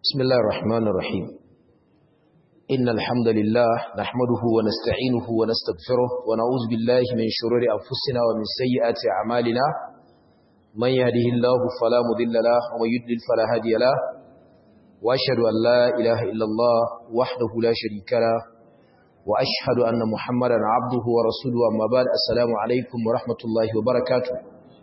بسم الله الرحمن الرحيم إن الحمد لله نحمده ونستعينه ونستغفره ونعوذ بالله من شرور أنفسنا ومن سيئات أعمالنا من يهده الله فلا مضل له ومن يضلل فلا هادي له وأشهد أن لا إله إلا الله وحده لا شريك له وأشهد أن محمدا عبده ورسوله أما بعد السلام عليكم ورحمة الله وبركاته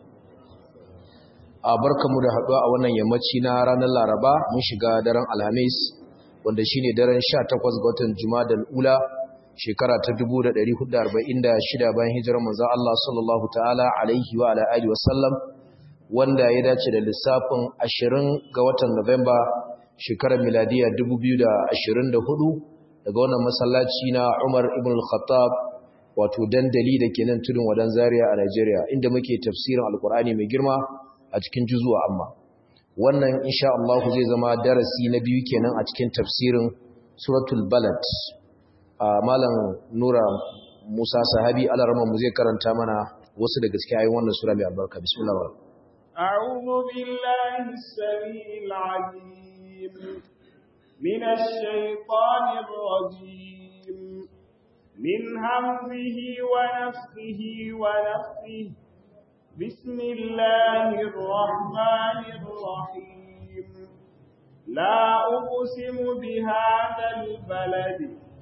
a barkamu da haɗuwa a wannan yammaci na ranar laraba mun shiga daren alhamis wanda shine daren 18 ga watan jumadal ula shekara ta 1446 bayan hijirar manzon Allah sallallahu ta'ala alaihi wa ala alihi wasallam wanda ya dace da lissafin 20 ga watan Nuwamba shekarar miladiya 2024 daga wannan masallaci na Umar ibn al-Khattab wato dandali da ke nan tudun wadan Zaria a Najeriya inda muke tafsirin Alkur'ani mai girma a cikin juzuwa amma wannan insha Allah zai zama darasi na biyu kenan a cikin tafsirin suratul balad malam nura musa sahabi alarama mu zai karanta mana wasu daga cikin ayoyin wannan sura mai albarka bismillah أعوذ بالله السميع العليم من الشيطان الرجيم من همزه ونفخه ونفخه بسم الله الرحمن الرحيم لا أقسم بهذا البلد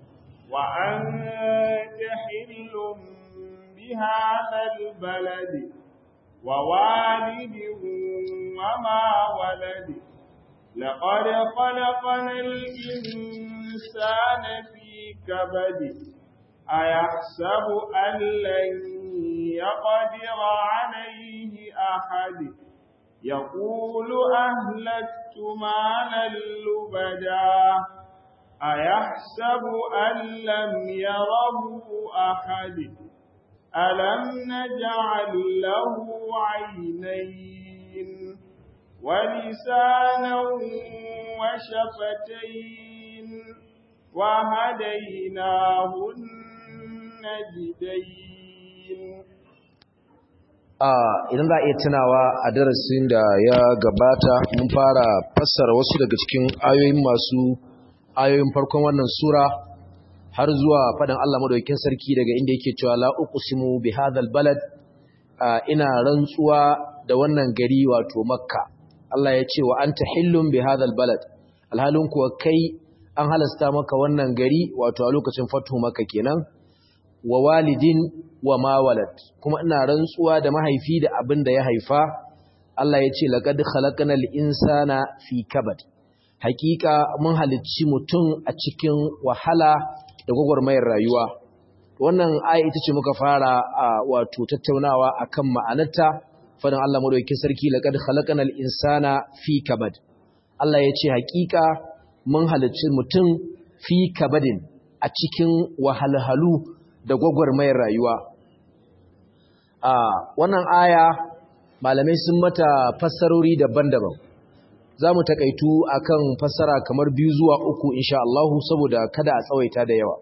وأنت حل بهذا البلد ووالد وما ولد لقد خلقنا الإنسان في كبد أيحسب أن لن يقدر عليه أحد يقول أهلكت مالا لبدا أيحسب أن لم يره أحد ألم نجعل له عينين ولسانا وشفتين وهديناه النجدين idan za a iya tunawa a darasin da ya gabata mun fara fassara wasu daga cikin ayoyin masu ayoyin farkon wannan sura har zuwa faɗin Allah madaukakin sarki daga inda yake cewa la uqsimu bi hadhal balad ina rantsuwa da wannan gari wato makka Allah ya ce wa anta hillum bi hadhal balad alhalin kuwa kai an halasta maka wannan gari wato a lokacin fatu makka kenan wa walidin wa ma walad kuma ina rantsuwa da mahaifi da abin da ya haifa Allah ya ce laqad khalaqnal insana fi kabad hakika mun halicci mutum a cikin wahala da gwagwarmayar rayuwa wannan aya ita ce muka fara wato tattaunawa akan ma'anarta fadan Allah madaukakin sarki laqad khalaqnal insana fi kabad Allah ya ce hakika mun halicci mutum fi kabadin a cikin wahalhalu da gwagwarmayar rayuwa a wannan aya malamai sun mata fassarori daban-daban za mu takaitu akan fassara kamar biyu zuwa uku insha Allah saboda kada a tsawaita da yawa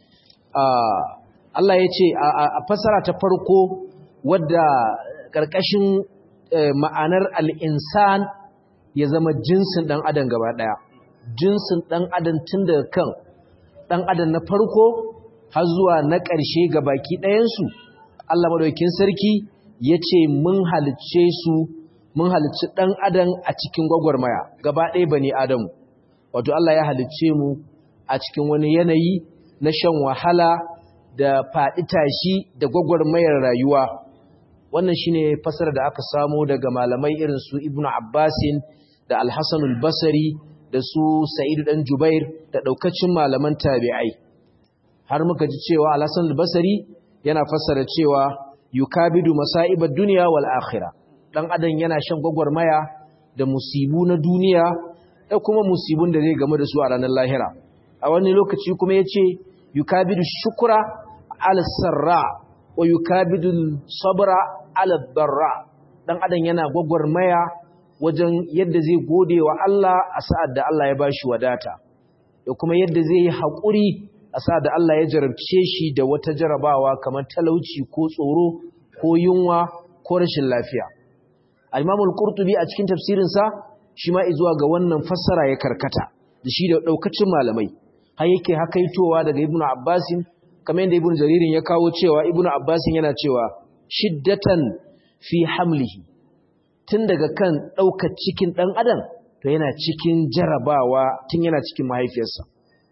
Allah ya ce a fassara ta farko wadda ƙarƙashin ma'anar al'insan ya zama jinsin ɗan adam gaba ɗaya jinsin ɗan adam tun daga kan ɗan adam na farko har zuwa na ƙarshe ga baki ɗayansu Allah maɗaukin sarki ya ce mun halicce su mun halicci ɗan adam a cikin gwagwarmaya gaba ɗaya ba ne adamu wato Allah ya halicce mu a cikin wani yanayi na shan wahala da faɗi tashi da gwagwarmayar rayuwa wannan shine fasara da aka samo daga malamai irin su ibnu abbasin da alhassanul basari da su sa'idu ɗan jubair da ɗaukacin malaman tabi'ai har muka ji cewa Al-Hasan al-Basri yana fassara cewa yukabidu masa'ibad dunya wal akhirah dan adam yana shan gwagwarmaya da musibu na duniya da kuma musibun da zai game da su a ranar lahira a wani lokaci kuma yace yukabidu shukra ala sarra wa yukabidu sabra ala darra dan adam yana gwagwarmaya wajen yadda zai gode wa Allah a sa'ad da Allah ya bashi wadata da kuma yadda zai yi haƙuri a sa da Allah ya jarabce shi da wata jarabawa kamar talauci ko tsoro ko yunwa ko rashin lafiya. Al-Imamul Qurtubi a cikin tafsirinsa shi ma zuwa ga wannan fassara ya karkata da shi da daukacin malamai har yake hakaitowa daga ibnu abbasin kamar yadda ibnu jaririn ya kawo cewa ibnu abbasin yana cewa shiddatan fi hamlihi tun daga kan daukar cikin dan adam to yana cikin jarabawa tun yana cikin mahaifiyarsa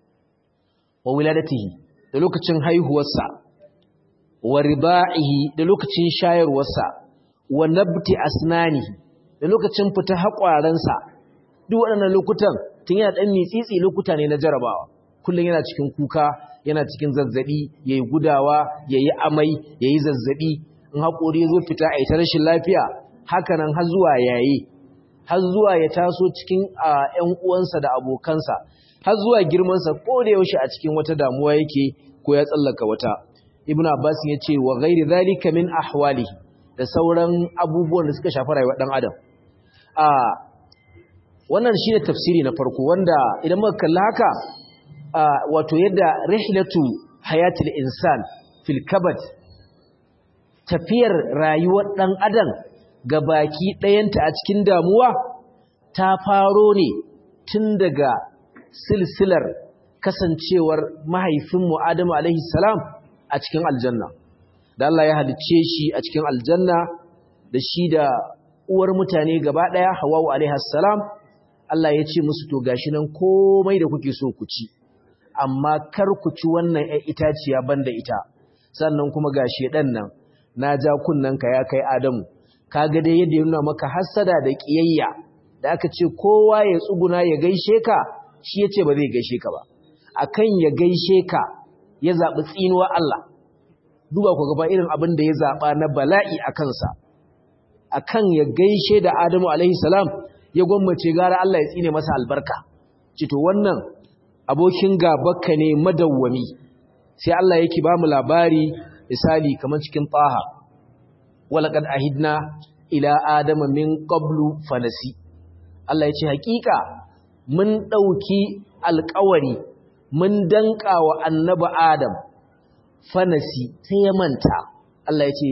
wa wiladatihi da lokacin haihuwarsa wa riba'ihi da lokacin shayarwarsa wa nabti asnanihi da lokacin fita haƙwaransa duk waɗannan lokutan tun yana ɗan mitsitsi lokuta ne na jarabawa kullum yana cikin kuka yana cikin zazzabi yayi gudawa yayi amai yayi zazzabi in haƙori zo fita a ita rashin lafiya haka nan har zuwa yayi har zuwa ya taso cikin ƴan uwansa da abokansa har zuwa girmansa ko da yaushe a cikin wata damuwa yake ko ya tsallaka wata ibnu abbas ya ce wa ghairi zalika min ahwalihi da sauran abubuwan da suka shafi rayuwar dan adam a wannan shine tafsiri na farko wanda idan muka kalla haka wato yadda rihlatu hayatul insan fil kabad tafiyar rayuwar dan adam ga baki ɗayanta a cikin damuwa ta faro ne tun daga silsilar kasancewar mahaifinmu Adamu alaihi salam a cikin aljanna da Allah ya halicce shi a cikin aljanna da shi da uwar mutane gaba daya Hawwa alaihi salam Allah ya ce musu to gashi nan komai da kuke so ku ci amma kar ku ci wannan ƴar itaciya banda ita sannan kuma gashi dan nan na ja ka ya kai Adamu kaga dai yadda ya nuna maka hasada da kiyayya da aka ce kowa ya tsuguna ya gaishe ka shi yace ba zai gaishe ka ba akan ya gaishe ka ya zabi tsinuwa Allah duba ku gaba irin abin da ya zaba na bala'i a kansa akan ya gaishe da Adamu alaihi salam ya gwammace gara Allah ya tsine masa albarka cito wannan abokin gabanka ne madawwami sai Allah yake ba mu labari misali kamar cikin taha walaqad ahidna ila adama min qablu fanasi Allah ya ce hakika mun dauki alƙawari mun danka wa annabi adam fanasi sai ya manta Allah ya ce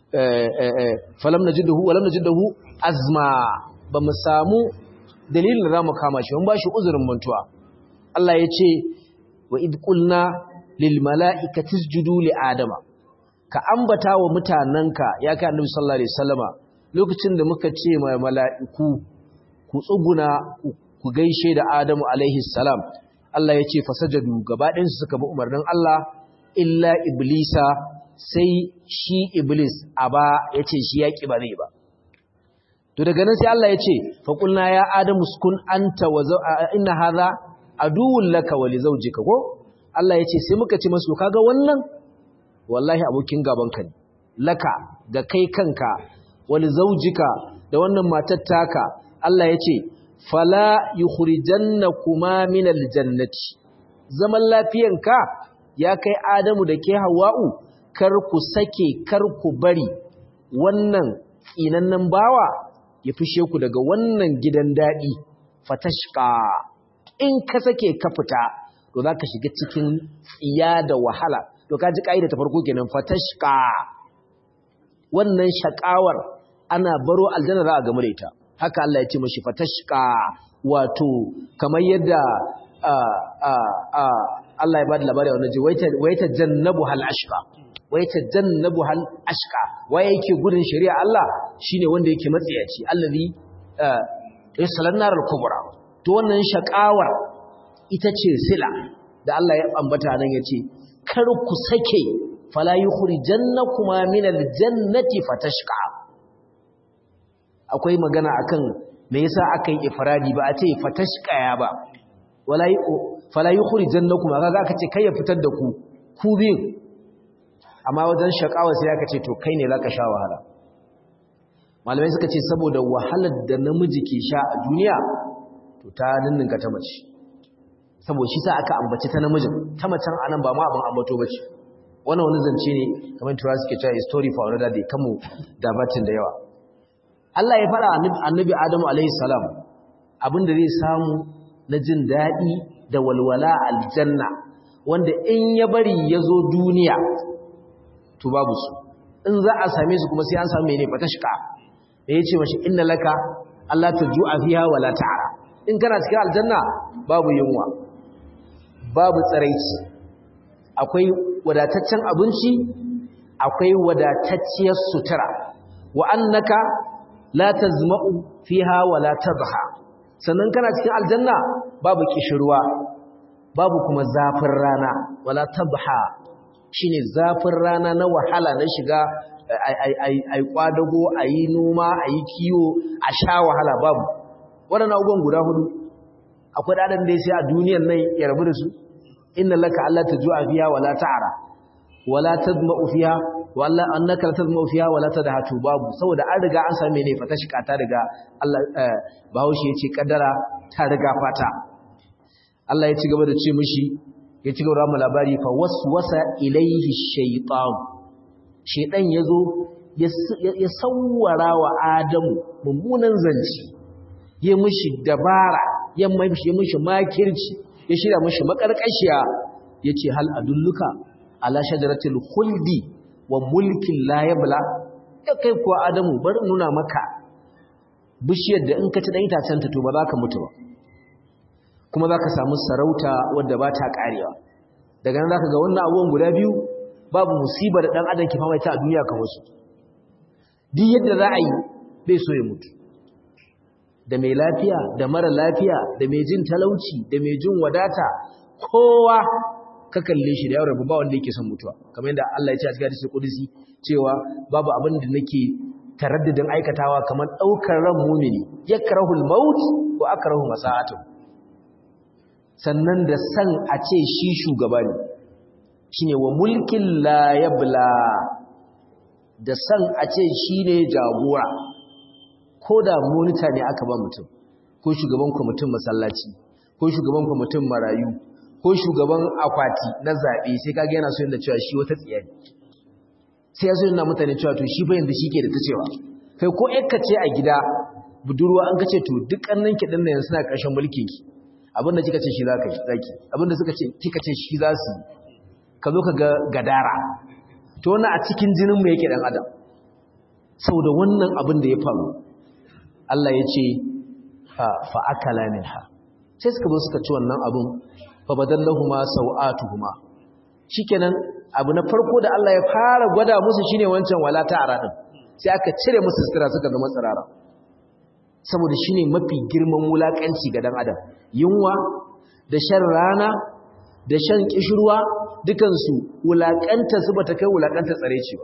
falam najidahu walam najidahu azma ba mu samu dalilin da zamu kama shi mun ba shi uzurin mantuwa Allah ya ce wa id qulna lil mala'ikati isjudu li adama ka ambata wa mutananka ya kai annabi sallallahu alaihi wasallama lokacin da muka ce ma mala'iku ku tsuguna ku gaishe da Adamu alaihi salam Allah ya ce fasajadu gabaɗinsu suka bi umarnin Allah illa iblisa sai shi iblis a ba ya ce shi ya ba zai ba to daga nan sai Allah ya ce faƙulna ya adamu sukun anta wa inna hadha aduwwun laka wa li zawjika ko Allah ya ce sai muka ce masu kaga wannan wallahi abokin gaban ka ne laka ga kai kanka wa li zawjika da wannan matar taka Allah ya ce fala yukhrijannakuma min aljannati zaman lafiyanka ya kai adamu da ke hawa'u kar ku sake kar ku bari wannan tsinannen bawa ya fishe ku daga wannan gidan daɗi fatashka in ka sake ka fita to za ka shiga cikin tsiya da wahala to ka ji ƙa'ida ta farko kenan fatashka wannan shakawar ana baro aljanna za a gamu da ita haka Allah ya ce mashi fatashka wato kamar yadda Allah ya ba da labari wannan ji waita jannabu hal ashqa waita jannabu hal ashqa waye yake gudun shari'a Allah shine wanda yake matsiyaci allazi yasalan naral kubra to wannan shakawar ita ce sila da Allah ya ambata nan yace kar ku sake fala yukhrijannakuma min aljannati fatashqa akwai magana akan me yasa aka yi ifradi ba a ce fatashqaya ba wala fala yukhrijannakum kaga aka ce kai ya fitar da ku ku bin amma wajen shakawa sai aka ce to kai ne zaka sha wahala malamai suka ce saboda wahalar da namiji ke sha a duniya to ta ninninka ta mace saboda shi sa aka ambaci ta namijin ta macen anan ba ma abin ambato bace wannan wani zance ne kamar tura suke cewa story for another day kamu da batin da yawa Allah ya fara annabi Adamu alaihi salam abinda zai samu na jin daɗi da walwala aljanna wanda in ya bari ya zo duniya to babu su in za a same su kuma sai an samu mene fatashka da ya ce mashi inna laka Allah ta ju'a fiha wala ta'ara in kana cikin aljanna babu yunwa babu tsaraici akwai wadataccen abinci akwai wadatacciyar sutura wa annaka la tazma'u fiha wala tadha sannan kana cikin aljanna babu kishirwa babu kuma zafin rana wala tabha shine zafin rana na wahala na shiga ai kwadago ayi noma ayi kiwo a sha wahala babu waɗannan abubuwan guda hudu akwai ɗaɗan da ya sai a duniyan nan ya rabu da su inna laka Allah ta ju'a fiya wala ta'ara wala tadma'u fiha wala annaka la tadma'u fiha wala tadhatu babu saboda an riga an same ne fata shi ta riga Allah Bahaushe ya ce kaddara ta riga fata Allah ya ci gaba da ce mishi ya ci gaba da labari fa waswasa ilaihi shaytan shaytan yazo ya sawwara wa Adamu mummunan zanci ya mishi dabara ya mishi mishi makirci ya shirya mishi makarkashiya yace hal adulluka ala shajaratil khuldi wa mulkin la yabla ya kai kuwa Adamu bari nuna maka bishiyar da in ka ci dan itacen ta to ba za ka mutu ba kuma za ka samu sarauta wadda ba ta karewa daga nan za ka ga wannan abubuwan guda biyu babu musibar da ɗan adam ke famaita a duniya kan wasu duk yadda za a yi bai so ya mutu da mai lafiya da mara lafiya da mai jin talauci da mai jin wadata kowa ka kalle shi da yawon rabu ba wanda yake son mutuwa kamar yadda Allah ya ce a cikin hadisi kudusi cewa babu abin da nake taraddadin aikatawa kamar ɗaukar ran mumini yakrahul maut wa akrahu masa'atuhu sannan da san a ce shi shugaba ne shi ne wa mulkin layabla da san a ce shi ne jagora ko da monita ne aka ba mutum ko shugaban kwamitin masallaci ko shugaban kwamitin marayu ko shugaban akwati na zaɓe sai kage yana so yadda cewa shi wata tsiya ne sai ya so yana mutane cewa to shi bayan da shi ke da ta cewa kai ko yakka ce a gida budurwa an kace to duk ƙannan kiɗin nan suna ƙarshen mulkin ki abinda kika ce shi za ka yi zaki abinda suka ce kika ce shi za su ka zo ka ga gadara to wannan a cikin jinin mu yake dan adam saboda wannan abin da ya faru Allah ya ce fa akala minha sai suka zo suka ci wannan abin fa badallahuma sawatuhuma shikenan abu na farko da Allah ya fara gwada musu shine wancan wala ta'ara din sai aka cire musu sutura suka zama tsirara saboda shine mafi girman wulakanci ga dan adam yunwa da shan rana da shan kishirwa dukansu wulakanta su bata kai wulakanta tsare ce ba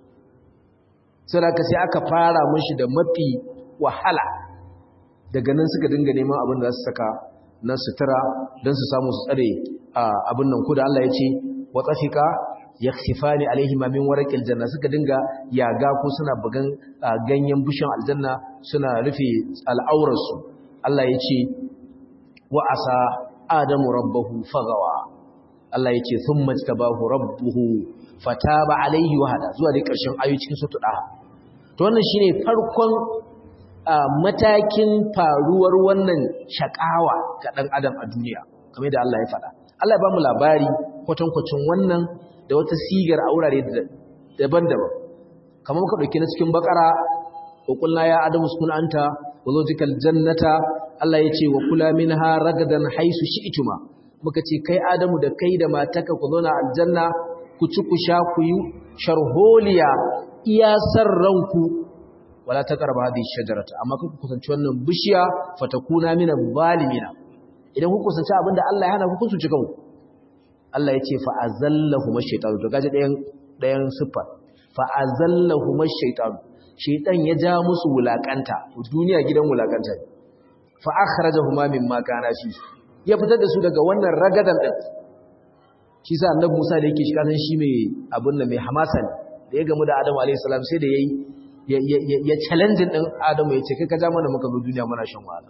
sai aka fara mushi da mafi wahala daga nan suka dinga neman abin da za su saka na sutura don su samu su tsare abin nan ku da Allah ya ce wa tsafika yakhsifani alaihi ma min warqil janna suka dinga yaga ko suna bugan ganyen bushin aljanna suna rufe al'aurarsu Allah ya ce wa asa adamu rabbahu fagawa Allah ya ce thumma tabahu rabbuhu fataba alaihi wa hada zuwa dai karshen ayoyi cikin sura daha to wannan shine farkon matakin faruwar wannan shakawa ga dan adam a duniya kamar da Allah ya faɗa Allah ya ba mu labari kwatankwacin wannan da wata sigar a wurare daban-daban kamar muka ɗauki na cikin bakara wa kulna ya adamu sukun anta wa zawjikal jannata Allah ya ce wa kula minha ragadan haisu shi'tuma muka ce kai adamu da kai da mataka ku zauna aljanna ku ci ku sha ku yi sharholiya iya ranku wala taqrabu hadhihi shajarata amma kuka kusanci wannan bishiya fatakuna minal zalimina idan ku kusanci abinda Allah ya hana ku kusanci kanku Allah ya ce fa'azallahuma shaitanu to gaji ɗayan ɗayan siffa fa'azallahuma shaitanu shaitan ya ja musu wulakanta duniya gidan wulakanta ne fa akhrajahuma mimma kana fi ya fitar da su daga wannan ragadan din shi sa annabi Musa da yake shi kasan shi mai abun nan mai hamasa ne da ya gamu da Adamu alayhi salam sai da yayi ya ya challenge din Adamu ya ce kai ka ja mana muka zo duniya muna shan wahala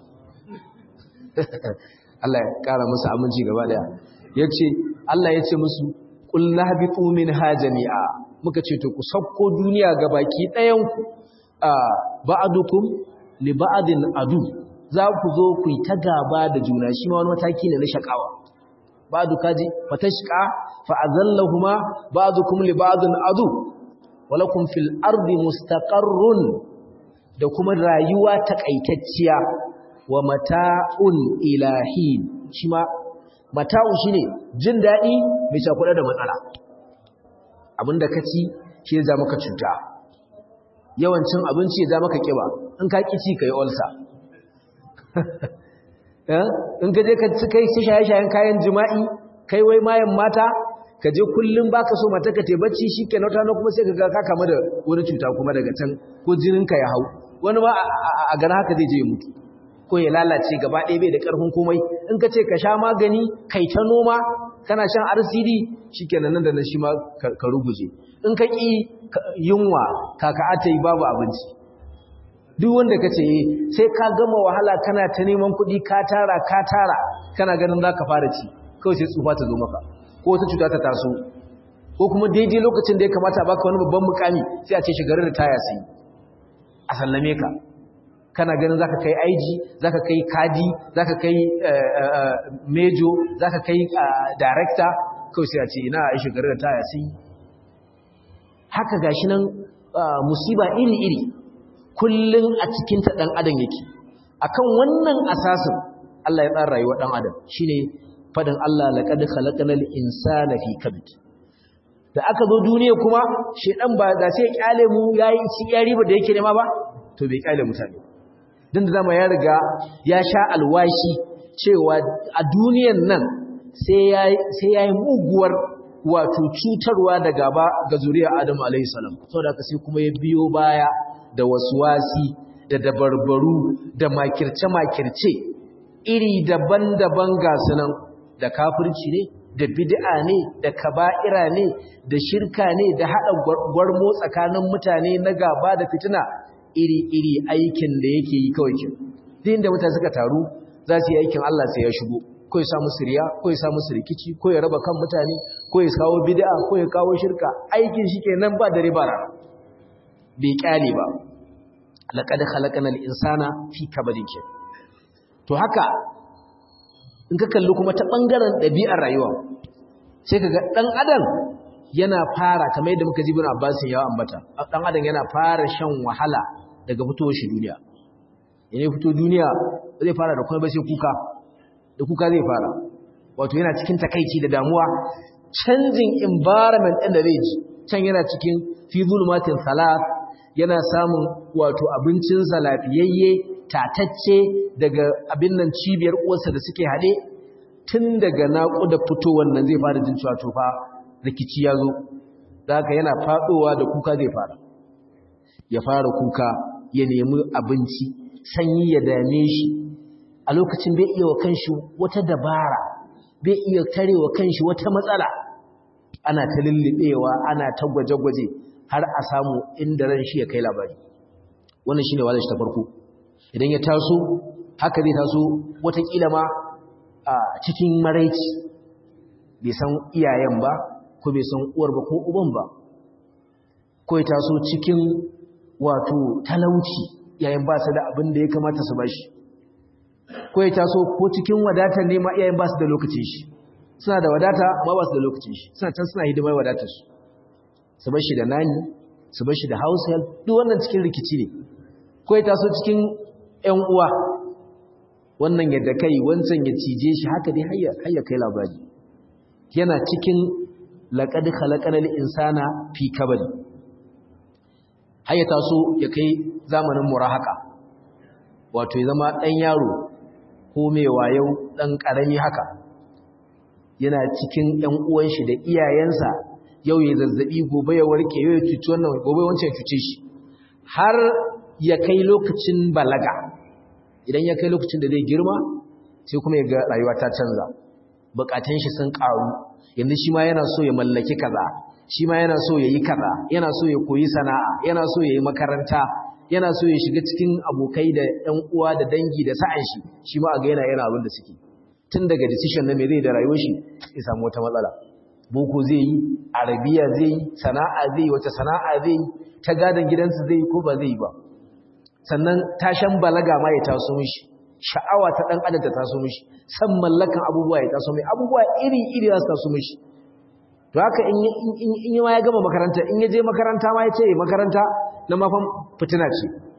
Allah ya kara musu aminci gaba daya yace Allah ya ce musu qul lahbitu minha jami'a muka ce to ku sauko duniya gabaki ɗayan ku ba'dukum li ba'din adu za ku zo ku yi ta gaba da juna shi ma wani mataki ne na shakawa ba'du kaji fatashqa fa azallahuma ba'dukum li ba'din adu walakum fil ardi mustaqarrun da kuma rayuwa takaitacciya wa mata'un ilahin shi ma mata'u shine jin daɗi mai cakuɗa da matsala abinda ka ci shi ya maka cuta yawancin abinci ya maka kiba in ka ƙi ci ka yi olsa in ka je ka ci kai shaye-shayen kayan jima'i kai wai mayan mata ka je kullum baka so mata ka te bacci shikenan wata kuma sai ka ga ka kama da wani cuta kuma daga can ko jinin ka ya hau wani ma a gana haka zai je ya mutu ko ya lalace gaba ɗaya bai da ƙarfin komai in ka ce ka sha magani kai ta noma kana shan RCD shikenan nan da nan shi ma ka ruguje in ka ƙi yunwa kaka ata yi babu abinci duk wanda ka ce sai ka gama wahala kana ta neman kuɗi ka tara ka tara kana ganin za ka fara ci kawai sai tsufa ta zo maka ko wata cuta ta taso ko kuma daidai lokacin da ya kamata a baka wani babban mukami sai a ce shigarar da taya sai a sallame ka kana ganin zaka kai aiji zaka kai kadi zaka kai mejo zaka kai director kawai sai a ce ina a shigarar da taya sai haka gashi nan musiba iri-iri kullun a cikin ta dan adam yake akan wannan asasin Allah ya tsara rayuwar dan adam shine fadin Allah laqad khalaqnal insana fi kabid da aka zo duniya kuma shedan ba da sai kyale mu yayi ci ya riba da yake nema ba to bai kyale mutane dan da zama ya riga ya sha alwashi cewa a duniyan nan sai yayi sai yayi muguwar wato cutarwa da gaba ga zuriya Adam alayhi salam saboda haka sai kuma ya biyo baya da waswasi da dabarbaru da makirce makirce iri daban-daban ga sunan da kafirci ne da bid'a ne da kaba'ira ne da shirka ne da hada gwarmo tsakanin mutane na gaba da fitina iri-iri aikin da yake yi kawai kin din da mutane suka taru za su yi aikin Allah sai ya shigo ko ya samu siriya ko ya samu rikici ko ya raba kan mutane ko ya kawo bid'a ko ya kawo shirka aikin shi kenan ba dare ba rana bai kyale ba laqad khalaqnal insana fi kabadin to haka in ka kalli kuma ta ɓangaren ɗabi'ar rayuwa sai ka ga ɗan adam yana fara kamar yadda muka ji bin abbasin yawa ambata ɗan adam yana fara shan wahala daga fitowar shi duniya yana fito duniya zai fara da kuma ba sai kuka da kuka zai fara wato yana cikin takaici da damuwa canjin environment ɗin da zai ji can yana cikin fi zulmatin salat yana samun wato abincinsa lafiyayye tatacce daga abin nan cibiyar uwarsa da suke haɗe tun daga naƙuda fitowar nan zai fara jin cewa tofa rikici ya zo da haka yana faɗowa da kuka zai fara ya fara kuka ya nemi abinci sanyi ya dame shi a lokacin bai iya wa kanshi wata dabara bai iya tare wa kanshi wata matsala ana ta lullubewa ana ta gwaje-gwaje har a samu inda ran shi ya kai labari wannan shine walashi ta farko idan ya taso haka zai taso watakila ma a cikin maraici bai san iyayen ba ko bai san uwar ba ko uban ba ko ya taso cikin wato talauci yayin ba su da abin da ya kamata su bashi ko ya taso ko cikin wadatar nema iyayen ba su da lokacin shi suna da wadata amma ba su da lokacin shi suna can suna hidimar wadatar su su bar shi da nani su bar shi da house help duk wannan cikin rikici ne ko ya taso cikin ƴan uwa wannan yadda kai wancan ya cije shi haka dai har ya kai labari yana cikin laqad khalaqanal insana fi kabad har ya taso ya kai zamanin murahaka wato ya zama ɗan yaro ko mai wayo ɗan ƙarami haka yana cikin ‘yan uwan shi da iyayensa yau ya zazzabi gobe ya warke yau ya cuci wannan gobe wancan ya cuce shi har ya kai lokacin balaga idan ya kai lokacin da zai girma sai kuma ya ga rayuwa ta canza bukatun shi sun ƙaru yanzu shi ma yana so ya mallaki kaza shi ma yana so ya yi kaza yana so ya koyi sana'a yana so ya yi makaranta yana so ya shiga cikin abokai da ‘yan uwa da dangi da sa'an shi shi ma a ga yana yana abin da suke tun daga decision na me zai da rayuwar shi ya samu wata matsala boko zai yi arabiya zai yi sana'a zai yi wata sana'a zai yi ta gadon gidansu zai yi ko ba zai yi ba sannan tashan balaga ma ya taso mishi sha'awa ta dan adam ta taso mishi san mallakan abubuwa ya taso mai abubuwa iri iri za su taso mishi to haka in in ma ya gama makaranta in ya je makaranta ma ya ce makaranta na mafan fitina ce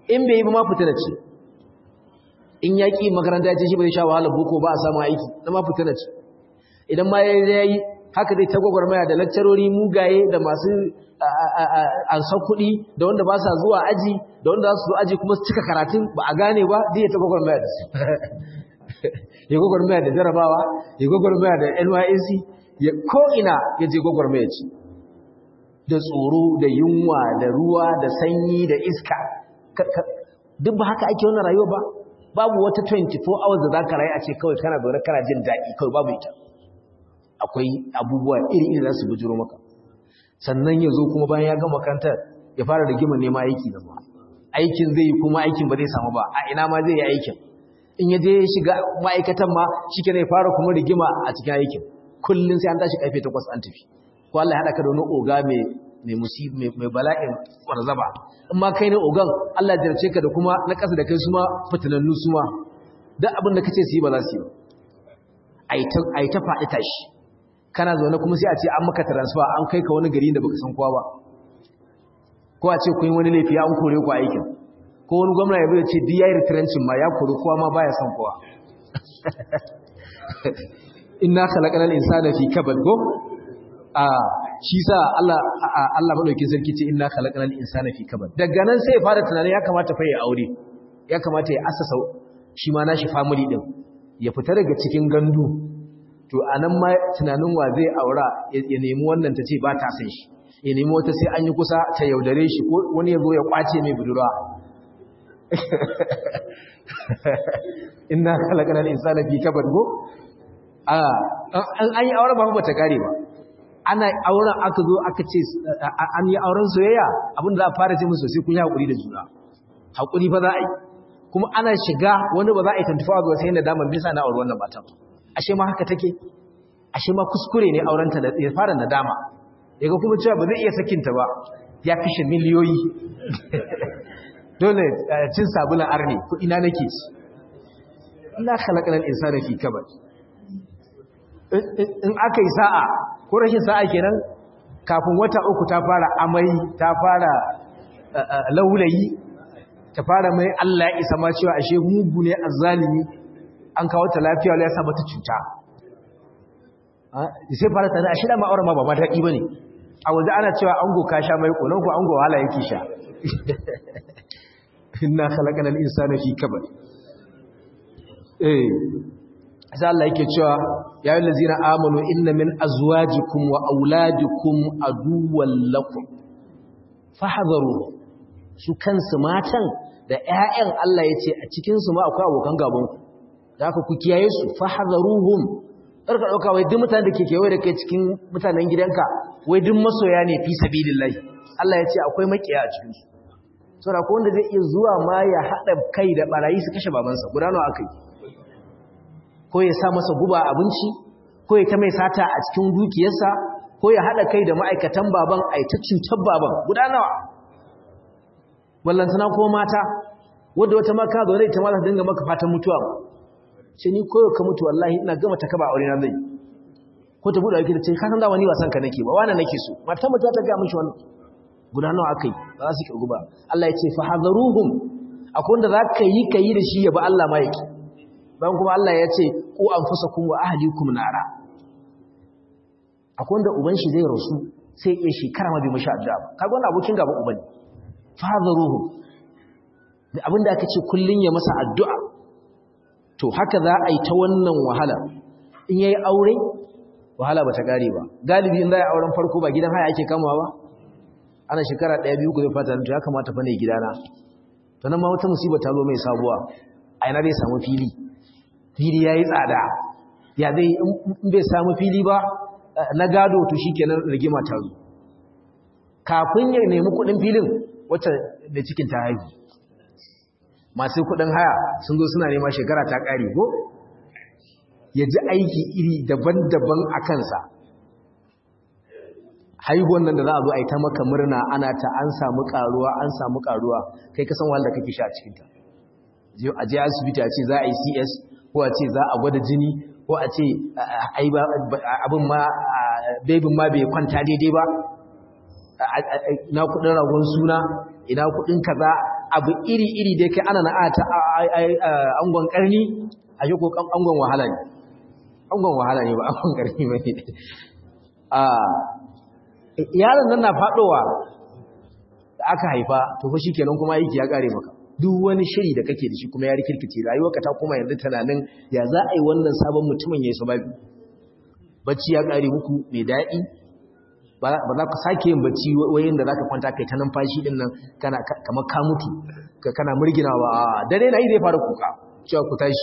in bai yi ba ma fitina ce in ya ƙi makaranta ya ce shi bai sha wahalar boko ba a samu aiki na ma fitina ce idan ma ya yi haka dai ta gwagwarmaya da lakcarori mugaye da masu ansan kuɗi da wanda ba sa zuwa aji da wanda za su zo aji kuma su cika karatun ba a gane ba zai ta gwagwarmaya da su ya gwagwarmaya da jarabawa ya gwagwarmaya da nysc ya ko'ina ya je gwagwarmaya ce da tsoro da yunwa da ruwa da sanyi da iska duk ba haka ake wannan rayuwa ba babu wata 24 hours da za ka rayu a ce kawai kana zaune kana jin daɗi kawai babu ita akwai abubuwa iri-iri za su bujiro maka sannan ya zo kuma bayan ya gama makarantar ya fara rigima nema aiki da ba aikin zai yi kuma aikin ba zai samu ba a ina ma zai yi aikin in ya je shiga ma'aikatan ma shi ke ya fara kuma rigima a cikin aikin kullum sai an tashi karfe takwas an tafi ko Allah ya haɗa ka da wani oga mai mai bala'in kwarzaba in ma kai ne ogan Allah ya jarce ka da kuma na ƙasa da kai su ma fitinannu su ma duk abin da kace su yi ba za su yi a yi ta faɗi tashi kana zaune kuma sai a ce an maka transfer an kai ka wani gari da baka san kowa ba ko a ce kun wani laifi an kore ku aikin ko wani gwamna ya bai ce duk yayi retrenching ma ya kore kowa ma baya san kowa inna khalaqal insana fi kabad go a shi sa Allah Allah madaukin sarki ce inna khalaqal insana fi kabad daga nan sai ya fara tunanin ya kamata fa ya aure ya kamata ya asasa shi ma nashi family din ya fita daga cikin gandu to anan ma tunanin wa zai aura ya nemi wannan ta ce ba ta san shi ya nemi wata sai an yi kusa ta yaudare shi ko wani ya zo ya kwace mai budurwa inna khalaqal insana fi kabad go a an yi auren ba ba ta kare ba ana auren aka zo aka ce an yi auren soyayya abinda za a fara ce musu sai kun yi haƙuri da juna haƙuri fa za a yi kuma ana shiga wani ba za a yi tantufa ga sai da damar bisa na auri wannan matan ashe ma haka take ashe ma kuskure ne aurenta da ya fara nadama yaga kuma cewa ba zai iya sakinta ba ya kashe miliyoyi dole cin sabulan arni ko ina nake ci ina khalaqal insana fi kabad in aka yi sa'a ko rashin sa'a kenan kafin wata uku ta fara amai ta fara laulayi ta fara mai Allah ya isa ma cewa ashe mugu ne azzalimi an kawo ta lafiya wala ya sa mata cuta sai fara tana ashe da ma'aura ma ba ma daɗi bane a waje ana cewa ango ka sha mai konon ko ango wahala yake sha inna khalaqal insana fi kabad eh sai Allah yake cewa ya yi lazina amanu inna min azwajikum wa auladikum aduwwan lakum fahadharu su kansu matan da ƴaƴan Allah yace a cikin su ma akwai abokan gaban ku da haka ku kiyaye su fahadharuhum karka dauka wai duk mutanen da ke kewaye da kai cikin mutanen gidanka wai duk masoya ne fi sabilillahi Allah yace akwai makiya a cikin su saboda ko wanda zai iya zuwa ma ya hada kai da barayi su kashe babansa gudano akai ko ya sa masa guba abinci ko ya ta mai sata a cikin dukiyarsa ko ya haɗa kai da ma'aikatan baban a ta cutar baban guda nawa ballantana ko mata wadda wata maka zaune ita ma za ta dinga maka fatan mutuwa ba ce ni koyo ka mutu wallahi ina gama ta kaba aure na zai ko ta buɗe ake da ce ka san da wani wasan ka nake ba wani nake so mata mutu ta ga mishi wannan guda nawa akai ba za su kirgu ba Allah ya ce fa hadaruhum akwai wanda za ka yi ka yi da shi ya ba Allah ma yake bayan kuma Allah ya ce ku anfusakum wa ahlikum nara akwai wanda uban shi zai rasu sai ya shekara ma bai mashi addu'a ba kaga wannan abokin gaban uban ne fadharuhu da abinda aka ce kullun ya masa addu'a to haka za a yi ta wannan wahala in yayi aure wahala bata gare ba galibi in za a auren farko ba gidan haya ake kamawa ba ana shekara ɗaya biyu ku zai fata to ya kamata fa ne gidana to nan ma wata musiba ta zo mai sabuwa a yana zai samu fili fili ya yi tsada ya zai in bai samu fili ba na gado to shi kenan rigima ta zo kafin ya nemi kudin filin wacce da cikin ta haihu masu kudin haya sun zo suna nema shekara ta kare ko ya ji aiki iri daban-daban a kansa haihuwan nan da za a zo a yi ta maka murna ana ta an samu karuwa an samu karuwa kai kasan wahal da kake sha a cikinta a je asibiti a ce za a yi cs ko a ce za a gwada jini ko a ce abin ma bebin ma bai kwanta daidai ba ina kudin ragon suna ina kudin kaza abu iri-iri dai kai ana na'ata angon karni a shi ko angon wahala ne angon wahala ne ba angon karni ba ne yaron nan na faɗowa da aka haifa to fa shi kenan kuma aiki ya ƙare maka duk wani shiri da kake da shi kuma ya rikirkice rayuwarka ta kuma yanzu tunanin ya za a yi wannan sabon mutumin ya yi sababi bacci ya ƙare muku mai daɗi ba za ka sake yin bacci wayin da za ka kwanta kai ta numfashi din nan kamar ka mutu kana murginawa a dare na yi zai fara kuka cewa ku tashi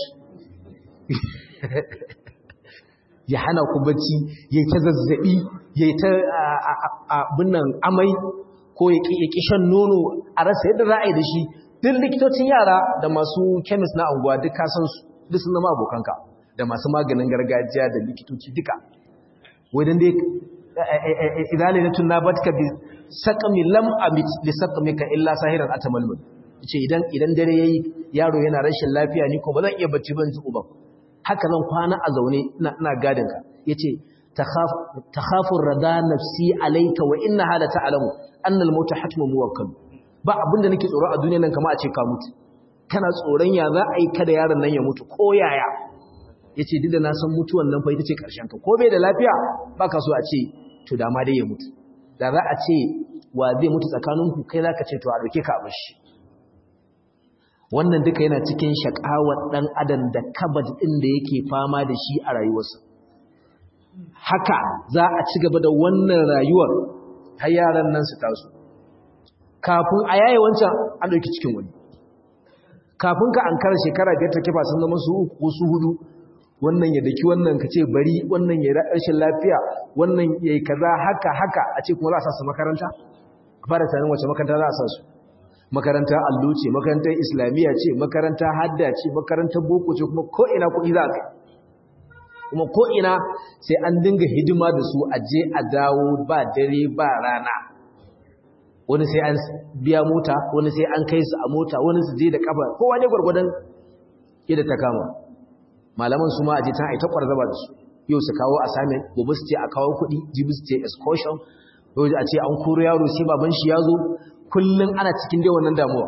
ya hana ku bacci ya ta zazzabi ya ta abinnan amai ko ya ƙi shan nono a rasa yadda za a yi da shi duk likitocin yara da masu kemis na anguwa duk kasansu duk sun zama abokanka da masu maganin gargajiya da likitoci duka wadan dai idalilatun nabatka bi saqami lam amit li saqamika illa sahiran atamalmul yace idan idan dare yayi yaro yana rashin lafiya ni ko bazan iya bacci ban ji uban haka zan kwana a zaune ina ina gadin ka yace takhaf takhafu rada nafsi alayka wa inna hada ta'lamu anna al-maut hatmu muwakkal ba abinda nake tsoro a duniyar nan kamar a ce ka mutu kana tsoron ya za a yi kada yaron nan ya mutu ko yaya yace duk da na san mutuwan nan fa ita ce karshen ka ko bai da lafiya baka so a ce to da ma dai ya mutu da za a ce wa zai mutu tsakaninku kai za ka ce to a ɗauke ka abin shi wannan duka yana cikin shakawar ɗan adam da kabad ɗin da yake fama da shi a rayuwarsa haka za a ci gaba da wannan rayuwar har yaran nan su taso kafin a yaye wancan an ɗauki cikin wani kafin ka an kara shekara biyar ta kifa sun zama su uku ko su hudu wannan ya daki wannan ka ce bari wannan ya rashin lafiya wannan ya yi kaza haka haka a ce kuma za a sa su makaranta a fara tunanin wace makaranta za a sa su makaranta allo ce makarantar islamiyya ce makaranta hadda ce makarantar boko ce kuma ko'ina kuɗi za a kai kuma ko'ina sai an dinga hidima da su a je a dawo ba dare ba rana wani sai an biya mota wani sai an kai su a mota wani su je da kafa kowa ne gwargwadon yadda ta kama malaman su ma a je ta aita kwarzaba da su yau su kawo assignment gobe su ce a kawo kuɗi jibi su ce excursion yau a ce an koro yaro sai baban shi ya zo kullum ana cikin dai wannan damuwa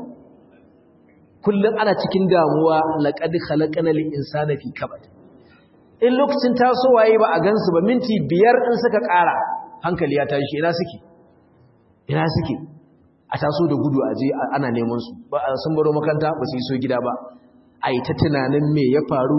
kullum ana cikin damuwa laqad khalaqana lil insana fi kabad in lokacin tasowa yayi ba a gansu ba minti biyar in suka ƙara hankali ya tashi ina suke ina suke a taso da gudu a je ana neman su ba sun baro makaranta ba su yi so gida ba a yi ta tunanin me ya faru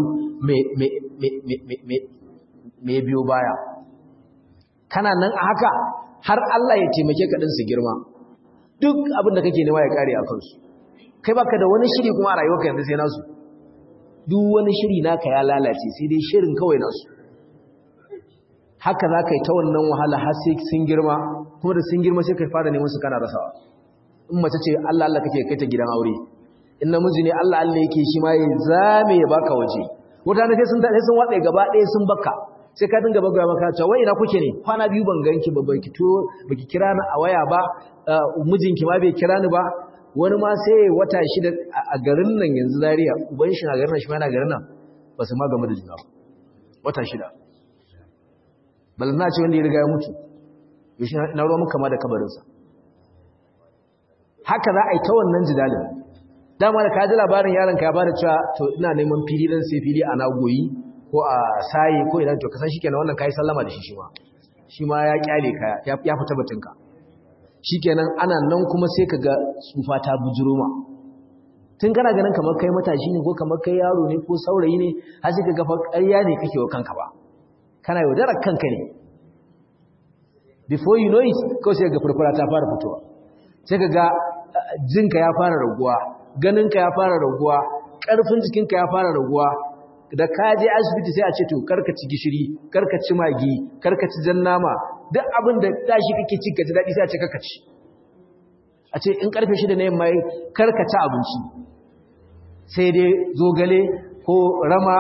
me biyo baya kana nan a haka har Allah ya taimake ka su girma duk abin da kake nema ya kare a kansu kai baka da wani shiri kuma a rayuwarka yanzu sai nasu duk wani shiri naka ya lalace sai dai shirin kawai nasu haka za ka yi ta wannan wahala har sai sun girma kuma da sun girma sai ka fara neman su kana rasawa in mace ce Allah Allah kake kai ta gidan aure in namiji ne Allah Allah yake shi ma ya zame ya baka waje wata ne sai sun sai sun watsa gaba ɗaya sun baka sai ka dinga bagaya maka cewa wai ina kuke ne kwana biyu ban ganki ba baki to baki kira ni a waya ba mijinki ma bai kira ni ba wani ma sai wata shida a garin nan yanzu Zaria uban shi na garin nan shi ma yana garin nan ba su ma game da juna wata shida balna ce wanda ya riga ya mutu yaushe na ruwa muka ma da kabarinsa haka za a yi ta wannan jidalin dama da ka ji labarin yaron ka ya bada cewa to ina neman fili dan sai fili a nagoyi ko a saye ko idan to ka san shikenan wannan kai sallama da shi shi ma shi ma ya kyale ka ya fita batun ka shikenan ana nan kuma sai ka ga tsufa ta bujuro ma tun kana ganin kamar kai matashi ne ko kamar kai yaro ne ko saurayi ne har sai ka ga fa ƙarya ne kake wa kanka ba kana yaudarar kanka ne before you know it kawai sai ga furfura ta fara fitowa sai ka ga jinka ya fara raguwa ganinka ya fara raguwa ƙarfin jikinka ya fara raguwa da ka je asibiti sai a ce to karka ci gishiri karka ci magi karka ci jan nama duk abin da tashi kake ci ka ji daɗi sai a ce karka ci a ce in karfe shida na yamma karka ci abinci sai dai zogale ko rama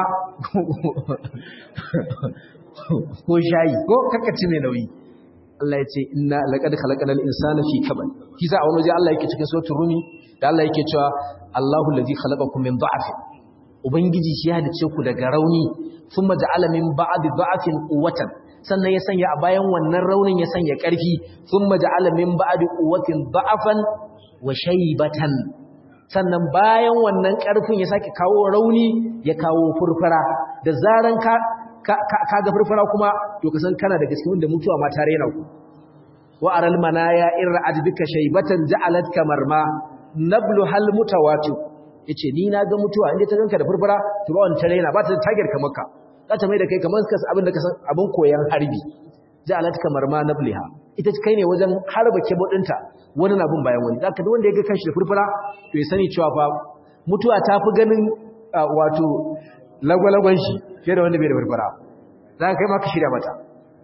ko shayi ko karka ci mai nauyi Allah ya ce inna laqad khalaqnal insana fi kabad kisa a wani waje Allah yake cikin suratul rumi da Allah yake cewa Allahu allazi khalaqakum min dha'fin ubangiji shi ya hadace ku daga rauni thumma ja'ala min ba'di dha'fin quwwatan sannan ya sanya a bayan wannan raunin ya sanya ƙarfi thumma ja'ala min ba'di quwwatin dha'fan wa shaybatan sannan bayan wannan ƙarfin ya sake kawo rauni ya kawo furfura da zaran ka ka ga furfura kuma to ka san kana da gaske wanda mutuwa ma ta rena ku wa aral manaya in ra'ad bika shaybatan ja'alat kamarma nablu hal mutawatir yace ni na ga mutuwa inda ta ganka da furfura to ba wani ta rena ba ta tagar kamar ka za ta mai da kai kamar abin da ka san abin koyan harbi ja'alat kamarma nabliha ita kai ne wajen harba kebo dinta wani na bin bayan wani zaka duk wanda ya ga kanshi da furfura to ya sani cewa fa mutuwa ta fi ganin wato lagwalagwan shi fiye da wanda bai da furfura za ka kai ma ka shirya mata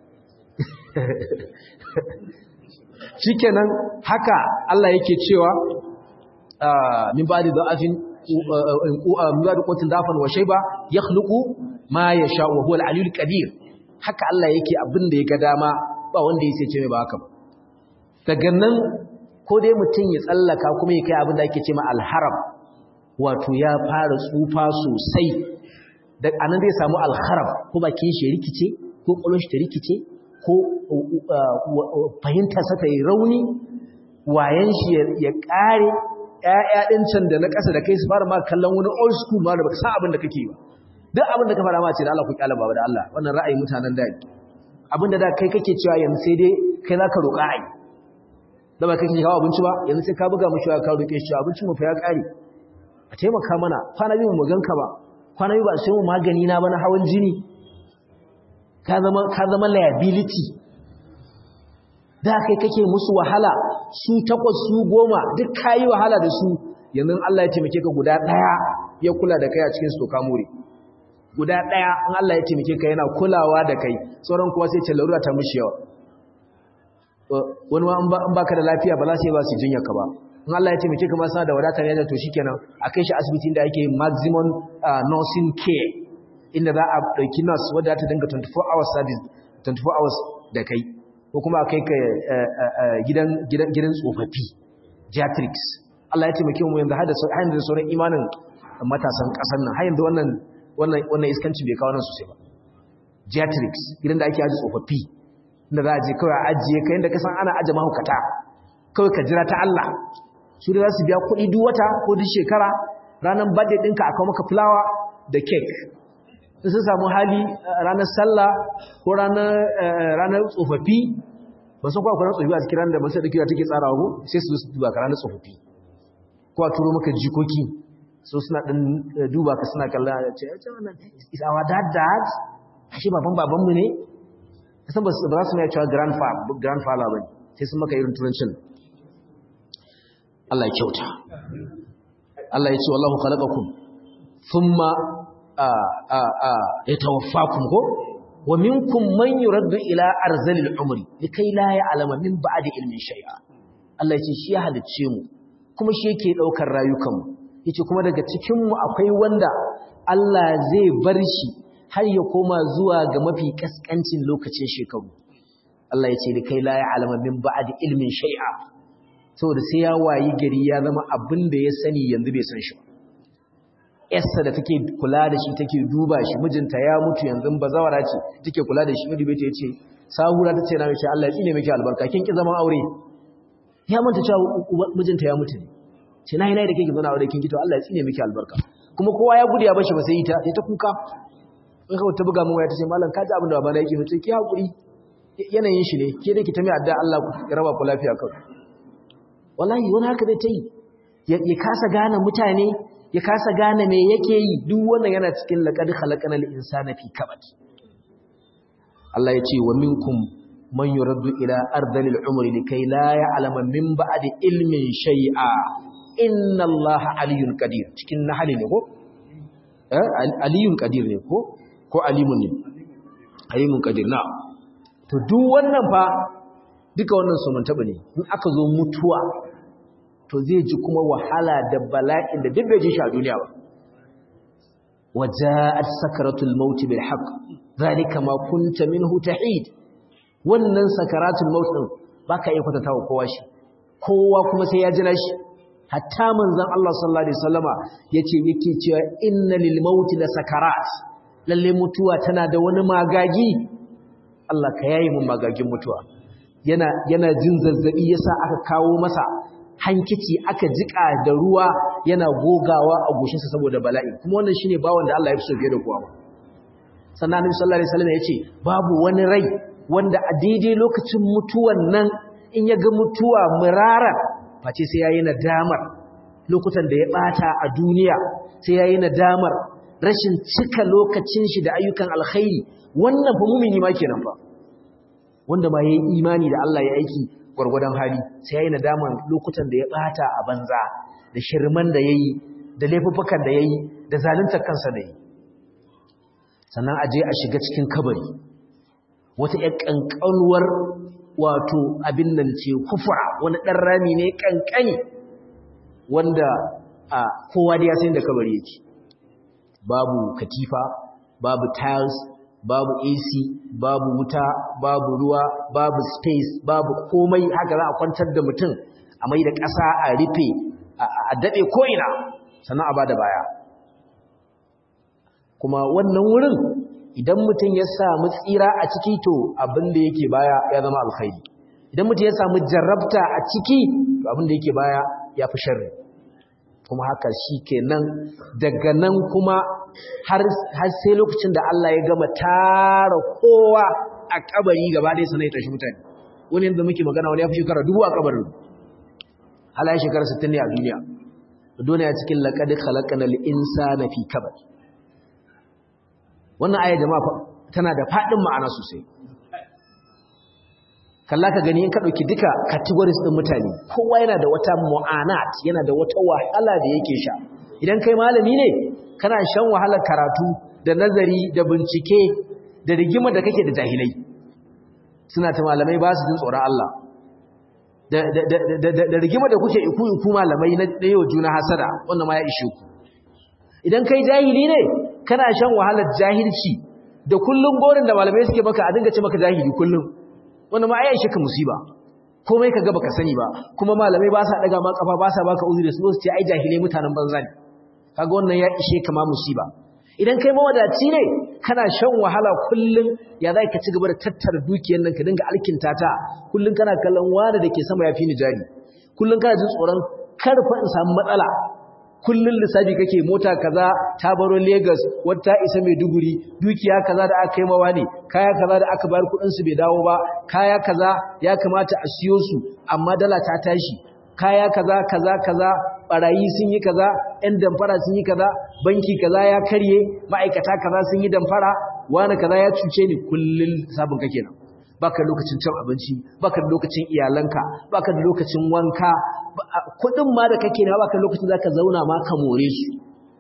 shikenan haka Allah yake cewa min ba'di da'afin min ba'di qutin dafan wa shayba yakhluqu ma yasha wa huwa al-aliyyul qadir haka Allah yake abin da ya ga dama ba wanda ya sai ce mai ba haka ba daga nan ko dai mutum ya tsallaka kuma ya kai abin da ake ce ma alharam wato ya fara tsufa sosai da anan zai samu alharam ko bakin shi ya rikice ko kwallon shi ta rikice ko fahimtarsa ta yi rauni wayan shi ya kare ƴaƴa ɗin can da na ƙasa da kai su fara ma kallon wani old school ma da baka san abin da kake ba duk abin da ka fara ma ce da Allah ku kyala baba da Allah wannan ra'ayi mutanen da abin da da kai kake cewa yanzu sai dai kai za ka roƙa ai da ba kai kake kawo abinci ba yanzu sai ka buga mushi ka roƙe shi abincin mu fa ya ƙare a taimaka mana kwana biyu mu ganka ba kwana biyu ba sai mu magani na ba na hawan jini ka zama ka zama liability da kai kake musu wahala su takwas su goma duk kayi wahala da su yanzu Allah ya taimake ka guda ɗaya ya kula da kai a cikin su to ka more guda ɗaya in Allah ya taimake ka yana kulawa da kai sauran kuma sai ce larura ta mushi yawa wani ma in baka da lafiya ba za su yi ba su jinya ka ba in Allah ya taimake ka ma sana da wadatar yana to shikenan a kai shi asibitin da ake maximum nursing care inda za a ɗauki nurse wadda ta dinga 24 hours service 24 hours da kai ko kuma a kai ka gidan gidan tsofaffi geriatrics Allah ya taimake mu yanzu har da sauran imanin matasan ƙasar nan har yanzu wannan wannan iskancin bai kawo nan sosai ba geriatrics gidan da ake aji tsofaffi inda za a je kawai a ajiye ka yadda kasan ana aje mahaukata kawai ka jira ta Allah su da za su biya kuɗi duk wata ko duk shekara ranar birthday ɗinka a kawo maka fulawa da cake in sun samu hali ranar sallah ko ranar tsofaffi ba san kwakwar tsofaffi a cikin ranar da masu ɗaukewa take tsarawa ko sai su zo su duba ka ranar tsofaffi ko a turo maka jikoki so suna ɗin duba ka suna kalla a ce is our dad dad ashe baban babanmu ne kasan ba za su mai cewa grandfather ba sai sun maka irin turancin Allah ya kyauta Allah ya ce wallahu khalaqakum thumma yatawaffakum ko wa minkum man yuraddu ila arzalil umri likai la ya'lama min ba'di ilmin shay'a Allah ya ce shi ya halicce mu kuma shi yake daukar rayukanmu yace kuma daga cikin mu akwai wanda Allah zai bar shi har ya koma zuwa ga mafi kaskancin lokacin shekaru Allah yace da kai la ya'lamu min ba'di ilmin shay'a saboda sai ya wayi gari ya zama abin da ya sani yanzu bai san shi ba yarsa da take kula da shi take duba shi mijinta ya mutu yanzu bazawara ce take kula da shi midube ta yace sahura tace na mace Allah ya tsine miki albarka kin ki zaman aure ya manta cewa mijinta ya mutu ne ce nayi nayi da kike zama aure kin ki to Allah ya tsine miki albarka kuma kowa ya gudu ya bashi ba sai ita sai ta kuka sai kawai ta buga min waya tace mallam ka ji abin da babana yake mutu ki hakuri yanayin shi ne ke da ki ta mai adda Allah ya raba ku lafiya kawai wallahi wani haka zai ta yi ya kasa gane mutane ya kasa gane me yake yi duk wannan yana cikin laqad khalaqanal insana fi kabad Allah ya ce wa minkum man yuraddu ila ardalil umri likay la ya'lama min ba'di ilmin shay'a inna Allah aliyyun qadir cikin nahali ne ko eh aliyyun qadir ne ko ko alimun ne alimun qadir na to duk wannan fa duka wannan su mun taba ne in aka zo mutuwa to zai ji kuma wahala da bala'in da duk bai ji shi a duniya ba waja'at sakaratul maut bil haqq zalika ma kunta minhu tahid wannan sakaratul maut din baka iya kwatanta wa kowa shi kowa kuma sai ya jira shi hatta manzon Allah sallallahu alaihi wasallama yace yake cewa inna lil maut la sakarat lalle mutuwa tana da wani magagi Allah ka yayi mun magagin mutuwa yana yana jin zazzabi yasa aka kawo masa hankici aka jika da ruwa yana gogawa a goshinsa saboda bala'i kuma wannan shine bawon da Allah ya fi so fiye da kowa ba sannan Annabi sallallahu alaihi wasallam yace babu wani rai wanda a daidai lokacin mutuwan nan in ya ga mutuwa murara face sai yayi nadamar lokutan da ya bata a duniya sai yayi nadamar rashin cika lokacin shi da ayyukan alkhairi wannan fa mumini ma kenan fa wanda ma yayi imani da Allah ya aiki gwargwadon hali sai yayi nadaman lokutan da ya bata a banza da shirman da yayi da laifuffukan da yayi da zaluntar kansa da yayi sannan aje a shiga cikin kabari wata ƴar kankanuwar wato abin nan ce kufura wani dan rami ne kankani wanda a kowa da ya san da kabari yake babu katifa babu tiles babu AC babu wuta babu ruwa babu space babu komai haka za a kwantar da mutum a mai da ƙasa a rufe a daɗe ko'ina sannan a ba da baya kuma wannan wurin idan mutum ya samu tsira a ciki to abin da yake baya ya zama alkhairi idan mutum ya samu jarrabta a ciki to abin da yake baya ya fi sharri kuma haka shi kenan daga nan kuma har sai lokacin da Allah ya gama tara kowa a kabari gaba ɗaya sanai tashi mutane wani yadda muke magana wani ya fi shekara dubu a kabarin hala ya shekara 60 ne a duniya duniya cikin laƙadi khalaƙanar insa na fi kabar wannan aya jama'a tana da faɗin ma'ana sosai kalla ka gani in ka ɗauki duka categories ɗin mutane kowa yana da wata mu'anat yana da wata wahala da yake sha idan kai malami ne kana shan wahalar karatu da nazari da bincike da rigimar da kake da jahilai suna ta malamai ba su jin tsoron Allah da rigimar da kuke iku iku malamai na yau juna hasada wannan ma ya ishe ku idan kai jahili ne kana shan wahalar jahilci da kullum gorin da malamai suke maka a dinga ce maka jahili kullum wannan ma ya ishe ka musiba komai ka ga baka sani ba kuma malamai ba sa daga ma kafa ba sa baka uzuri su ce ai jahilai mutanen banza ne kaga wannan ya ishe ka ma musiba idan kai mawadaci ne kana shan wahala kullum ya za ka ci gaba da tattara dukiyar nan ka dinga alkinta ta kullum kana kallon wani da ke sama ya fi ni jari kullum kana jin tsoron karfa in samu matsala kullum lissafi kake mota kaza ta baro Lagos wata isa Maiduguri dukiya kaza da aka kai mawa ne kaya kaza da aka bayar kudin su bai dawo ba kaya kaza ya kamata a siyo su amma dala ta tashi kaya kaza kaza kaza barayi sun yi kaza ɗan damfara sun yi kaza banki kaza ya karye ma'aikata kaza sun yi damfara wani kaza ya cuce ni kullum sabon kake nan baka da lokacin cin abinci baka da lokacin iyalanka baka da lokacin wanka kudin ma da kake na baka da lokacin zaka zauna ma ka more su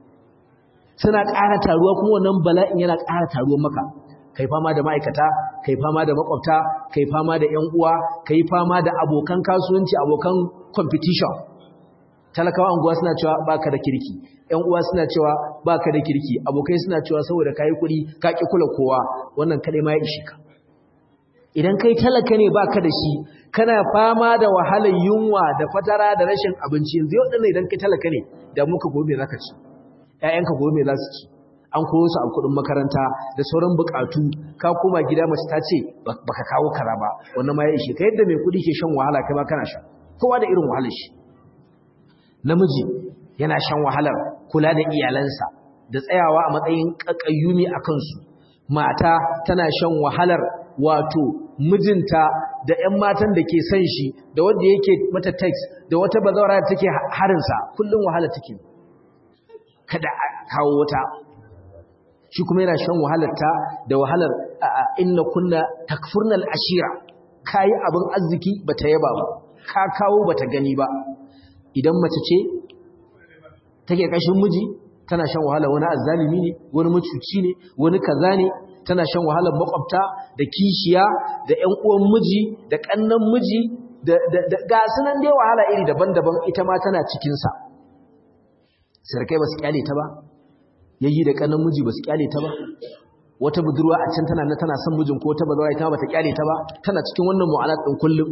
suna ƙara taruwa kuma wannan bala'in yana ƙara taruwa maka kai fama da ma'aikata kai fama da makwabta kai fama da ƴan uwa kai fama da abokan kasuwanci abokan competition talakawa anguwa suna cewa baka da kirki ƴan uwa suna cewa baka da kirki abokai suna cewa saboda kai kuɗi ka ki kula kowa wannan kadai ma ya ishe ka idan kai talaka ne baka da shi kana fama da wahalar yunwa da fatara da rashin abinci yanzu yau dinnan idan kai talaka ne da muka gobe zaka ci ƴaƴanka gobe za su ci an koyo su a kuɗin makaranta da sauran buƙatu ka koma gida mace ta ce baka kawo kaza ba wannan ma ya ishe ka yadda mai kuɗi ke shan wahala kai ma kana sha kowa da irin wahalar shi namiji yana shan wahalar kula da iyalansa da tsayawa a matsayin ƙaƙayyumi a kansu mata tana shan wahalar wato mijinta da ƴan matan da ke son shi da wanda yake mata text da wata bazawara da take harinsa kullum wahala take kada a kawo wata shi kuma yana shan wahalarta da wahalar inna kunna takfurnal ashira kayi abin arziki bata yaba ba ka kawo bata gani ba idan mace ce take kashin miji tana shan wahalar wani azzalimi ne wani macuci ne wani kaza ne tana shan wahalar makwabta da kishiya da ƴan uwan miji da ƙannan miji da ga sunan dai wahala iri daban-daban ita ma tana cikin sa sarkai ba su kyale ta ba yayi da ƙannan miji ba su kyale ta ba wata budurwa a can tana na tana son mijin ko ta bazawara ita ba ta kyale ta ba tana cikin wannan mu'alat din kullum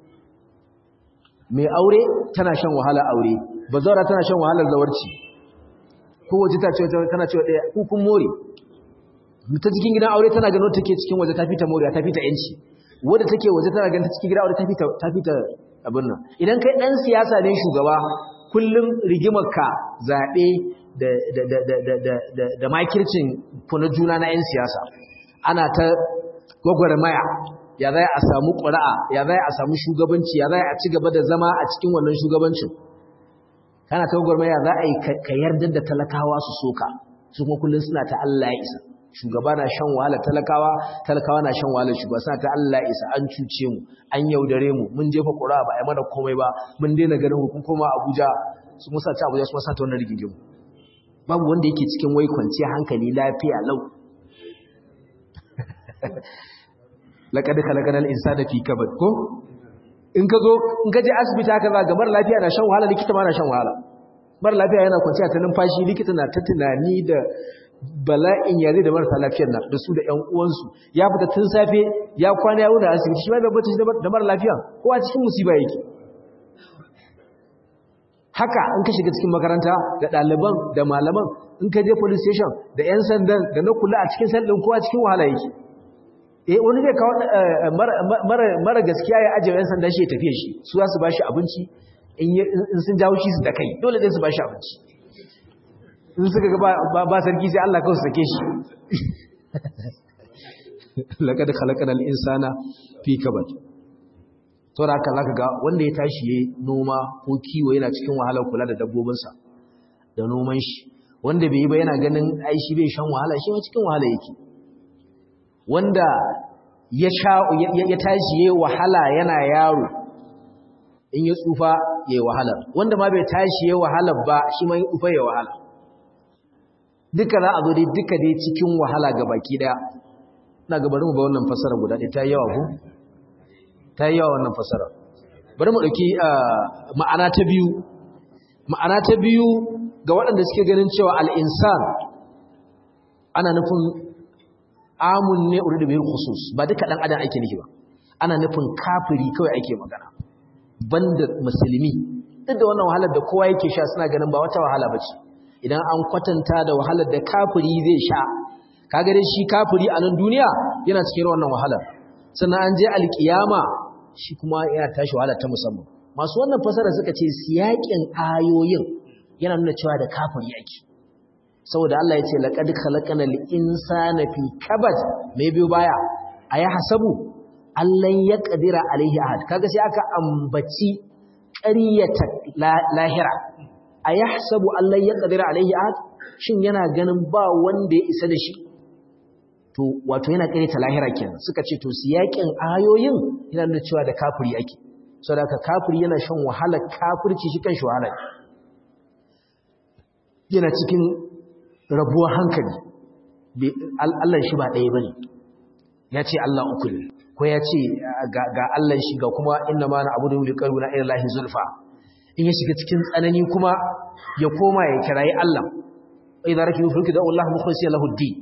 mai aure tana shan wahala aure bazawara tana shan wahalar zawarci kowace ta ce tana cewa ɗaya kukun more ta cikin gidan aure tana ganin take cikin waje ta fita more ta fita yanci wadda take waje tana ganin ta cikin gidan aure ta fita ta fita abin nan idan kai dan siyasa ne shugaba kullum rigimarka zaɓe da da da da da da da makircin kuna juna na 'yan siyasa ana ta gwagwarmaya ya zai a samu ƙura'a ya zai a samu shugabanci ya zai a ci gaba da zama a cikin wannan shugabancin kana ta gwagwarmaya za a yi ka yarda da talakawa su soka su kuma kullum suna ta Allah ya isa shugaba na shan wahala talakawa talakawa na shan wahala shugaba suna ta Allah ya isa an cuce mu an yaudare mu mun jefa ƙura'a ba a yi mana komai ba mun daina ganin hukun koma Abuja su musa ta Abuja su musa ta wannan rigingimu babu wanda yake cikin wai kwanciya hankali lafiya lau laƙadi kalakanar insana fi kabad ko in ka zo in ka je asibiti haka za ga mara lafiya na shan wahala likita ma na shan wahala mara lafiya yana kwanciya ta numfashi likita na ta tunani da bala'in yare da marasa lafiyar na da su da ƴan uwansu ya fita tun safe ya kwana ya wuna asibiti shi ma bai bata da mara lafiya kowa cikin musiba yake haka in ka shiga cikin makaranta da ɗaliban da malaman in ka je police station da 'yan sandan da na kula a cikin sandin kowa cikin wahala yake eh wani zai kawo mara gaskiya ya ajiye 'yan sandan shi ya tafiye shi su za su ba shi abinci in sun jawo shi su da kai dole zai su ba shi abinci in suka ga ba sarki sai Allah kawai su sake shi laƙad khalaqanal insana fi kabad to da haka zaka ga wanda ya tashi yayi noma ko kiwo yana cikin wahalar kula da dabbobinsa da noman shi wanda bai yi ba yana ganin ai shi bai shan wahala shi ma cikin wahala yake wanda ya sha ya tashi yayi wahala yana yaro in ya tsufa yayi wahala wanda ma bai tashi yayi wahala ba shi ma ya tsufa yayi wahala duka za a zo dai duka dai cikin wahala ga baki daya ina ga bari mu ba wannan fasara guda ɗaya ta yi yawa ko ta yi yawa wannan fasara bari mu ɗauki ma'ana ta biyu ma'ana ta biyu ga waɗanda suke ganin cewa al'insan ana nufin amun ne uri da biyar khusus ba duka ɗan adam ake nufi ba ana nufin kafiri kawai ake magana banda musulmi duk da wannan wahalar da kowa yake sha suna ganin ba wata wahala ba ce idan an kwatanta da wahalar da kafiri zai sha kaga dai shi kafiri a nan duniya yana cikin wannan wahalar sannan an je alkiyama shi kuma yana tashi wahala ta musamman masu wannan fasara suka ce siyakin ayoyin yana nuna cewa da kafiri yake saboda Allah ya ce laqad khalaqanal insana fi kabad me biyo baya aya hasabu allan yaqdira alaihi ahad kaga sai aka ambaci ƙaryata lahira ayahsabu allan yaqdira alaihi ahad shin yana ganin ba wanda ya isa da shi to wato yana ta lahira kenan suka ce to siyakin ayoyin yana nuna cewa da kafiri ake saboda kafiri yana shan wahala kafirci shi kan shi wahala yana cikin rabuwar hankali Allah shi ba ɗaya bane ya ce Allah uku ne ko ya ce ga Allah shi ga kuma inna ma na abudu li qalbina ila lahi zulfa in ya shiga cikin tsanani kuma ya koma ya kirayi Allah idza rakibu fulki da Allah mukhlisina lahu ad-din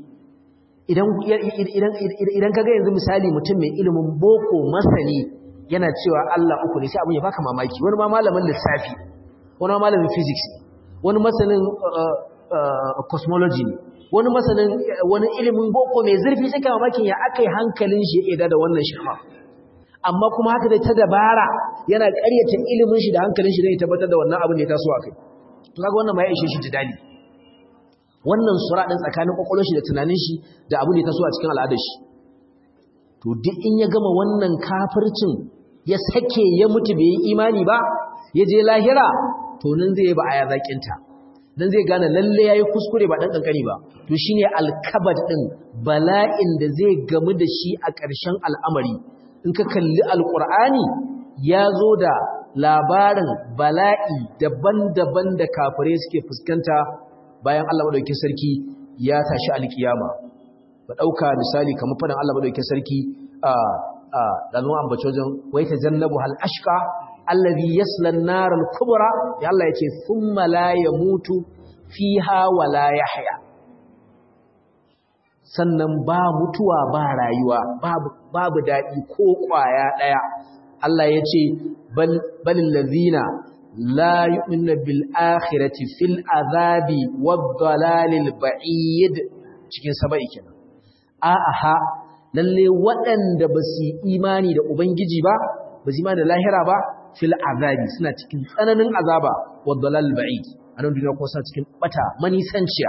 idan kaga yanzu misali mutum mai ilimin boko masani yana cewa Allah uku ne sai abin ya baka mamaki wani ma malamin lissafi wani ma malamin physics wani masanin cosmology ne wani masanin wani ilimin boko mai zurfi sai ka mamakin ya akai hankalin shi ya da wannan shirma amma kuma haka dai ta dabara yana ƙaryata ilimin shi da hankalin shi zai tabbatar da wannan abin da ya taso a kai to kaga wannan ma ya ishe shi jidali wannan sura ɗin tsakanin ƙwaƙwalwar shi da tunanin shi da abu ne ta so a cikin al'adar shi to duk in ya gama wannan kafircin ya sake ya mutu bai yi imani ba ya je lahira to nan zai yi ba a yazaƙinta nan zai gane lalle ya yi kuskure ba ɗan ƙanƙani ba to shi ne alkabar ɗin bala'in da zai gamu da shi a ƙarshen al'amari in ka kalli alƙur'ani ya zo da labarin bala'i daban-daban da kafirai suke fuskanta bayan Allah madaukakin sarki ya tashi alkiyama ba dauka misali kamar fadan Allah madaukakin sarki a a dan mu ambace wajen wai tajannabu hal ashqa allazi yasla an-nar al-kubra ya Allah yace thumma la yamutu fiha wa la yahya sannan ba mutuwa ba rayuwa babu babu dadi ko kwaya daya Allah yace bal balil ladina لا يؤمن بالآخرة في العذاب والضلال البعيد cikin saba'i kenan a'a lalle waɗanda ba su imani da ubangiji ba ba su imani da lahira ba fil azabi suna cikin tsananin azaba wa dalal ba'id anan duniya kuma suna cikin bata manisanciya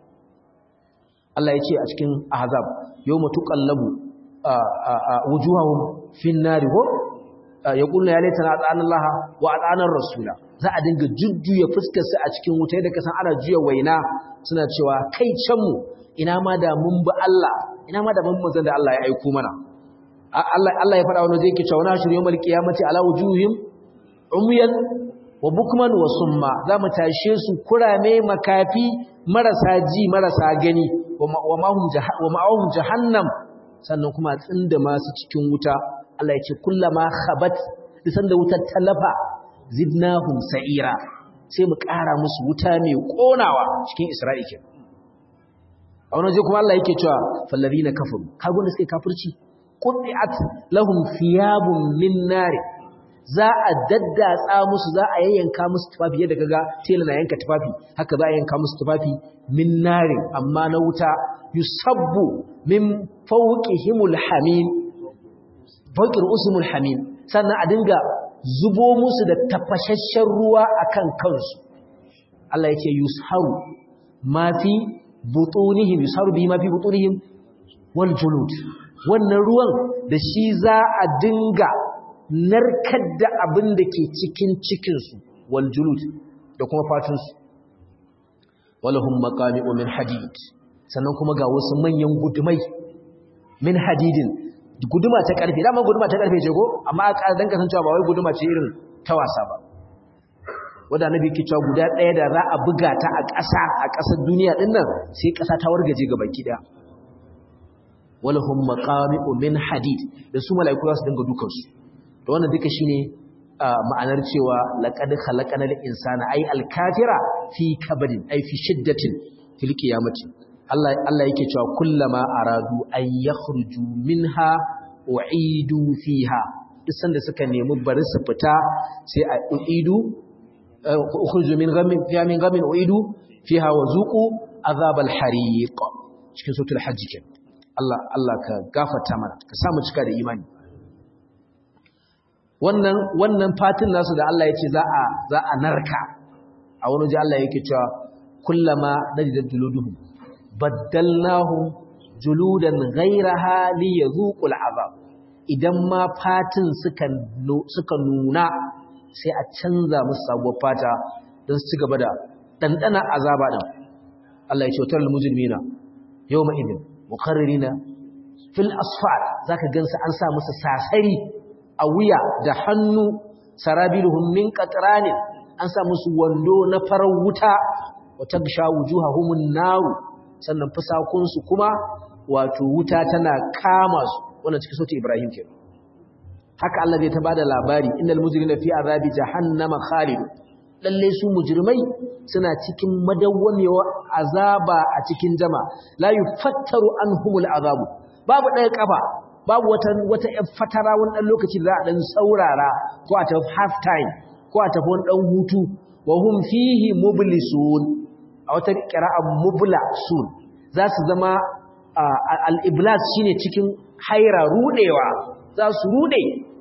Allah ya ce a cikin ahzab yawma tuqallabu wujuhahum fin nari ko yaqulu ya laitana ata'ana Allah wa ata'ana rasula za a dinga jujjuya fuskar su a cikin wuta da kasan ana juya waina suna cewa kai can mu ina ma da mun bi Allah ina ma da mun manzon da Allah ya aiko mana Allah Allah ya faɗa wani zai kice wani shirin yawmal qiyamati ala wujuhim umyan wa bukman wa summa za mu tashe su kurame makafi marasa ji marasa gani wa ma'ahum jahannam sannan kuma tsinda masu cikin wuta Allah ya ce kullama khabat disan da wutar talafa zidnahum sa'ira sai mu ƙara musu wuta mai ƙonawa cikin Isra'ila a wani waje kuma Allah yake cewa fallazina kafaru kago da suke kafirci qut'at lahum thiyabun min nar za a daddatsa musu za a yayyanka musu tufafi yadda kaga tela na yanka tufafi haka za a yanka musu tufafi min nar amma na wuta yusabbu min fawqihimul hamim fawqir usmul hamim sannan a dinga zubo musu da tafashashen ruwa akan kansu Allah yake yusharu ma fi butunihim yusharu bi ma fi butunihim wal julud wannan ruwan da shi za a dinga narkar da abin da ke cikin cikinsu wal julud da kuma fatunsu walahum maqami'u min hadid sannan kuma ga wasu manyan gudumai min hadidin guduma ta karfe dama guduma ta karfe ce ko amma a dan kasancewa ba wai guduma ce irin ta wasa ba wanda nabi ke cewa guda ɗaya da za a buga ta a ƙasa a ƙasar duniya ɗin nan sai ƙasa ta wargaje ga baki ɗaya walahum maqami'u min hadid da su mala'iku za su dinga dukan su to wannan duka shine ma'anar cewa laqad khalaqanal insana ay al-kafira fi kabadin ay fi shiddatin fil qiyamati Allah Allah yake cewa kullama aradu an yakhruju minha u'idu fiha duk sanda suka nemi bari su fita sai a u'idu ukhruju min ghammin fiha min ghammin u'idu fiha wa zuqu azabal hariq cikin suratul hajj kenan Allah Allah ka gafarta mana ka samu cika da imani wannan wannan fatin nasu da Allah yace za a za a narka a wani ji Allah yake cewa kullama najidat juluduhum baddalnahum juludan ghayraha liyadhuqul azab idan ma fatin suka suka nuna sai a canza musu sabuwar fata don su ci gaba da dandana azaba din Allah ya ce wa mujrimina yawma idin mukarririna fil asfar zaka gansu an sa musu sasari a wuya da hannu sarabiluhum min qatranin an sa musu wando na farar wuta wa tagsha wujuhahumun naru sannan fusakun su kuma wato wuta tana kama su wannan cikin sautin Ibrahim ke haka Allah zai ta bada labari innal mujrimina fi azabi jahannama khalidun lalle su mujrimai suna cikin madawwamewa azaba a cikin jama la yufattaru anhumul azabu babu ɗaya kafa babu wata wata fatara wani dan lokaci da za a dan saurara ko a tafi half time ko a tafi wani dan hutu wa hum fihi mublisun a wata qira'a mublasun za su zama al-iblas shine cikin haira rudewa za su rude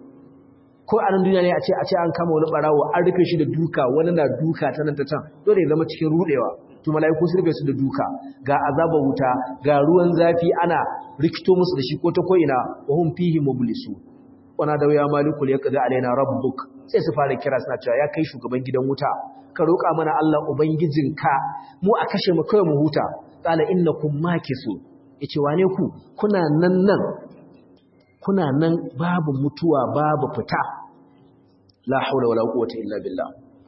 ko a nan duniya ne a ce a ce an kama wani barawo an rufe shi da duka wani na duka ta nan ta can dole ya zama cikin rudewa to mala'iku su rufe su da duka ga azaba wuta ga ruwan zafi ana rikito musu da shi ko ta ko ina wa hum fihi mublisu wana da ya malikul yaqdi alaina rabbuk sai su fara kira suna cewa ya kai shugaban gidan wuta ka roƙa mana Allah ubangijinka mu a kashe mu kai mu huta qala innakum makisu yace wane ku kuna nan nan kuna nan babu mutuwa babu fita la haula wala quwwata illa billah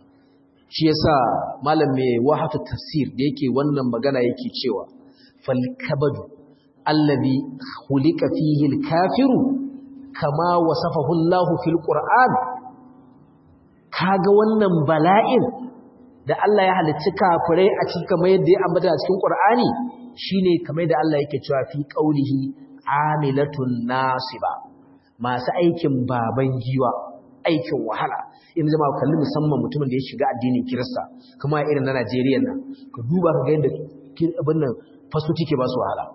shi yasa malam mai wahatu tafsir da yake wannan magana yake cewa fal kabadu alladhi khuliqa fihi al-kafiru kama wasafahu Allah fil Qur'an kaga wannan bala'in da Allah ya halicci kafirai a cikin kamar yadda ya ambata a cikin Qur'ani shine kamar da Allah yake cewa fi qaulihi amilatun nasiba masu aikin baban giwa aikin wahala in zama kalli musamman mutumin da ya shiga addinin kirista kuma irin na Najeriya nan ka duba ka ga yadda abin nan fasoci ke ba su wahala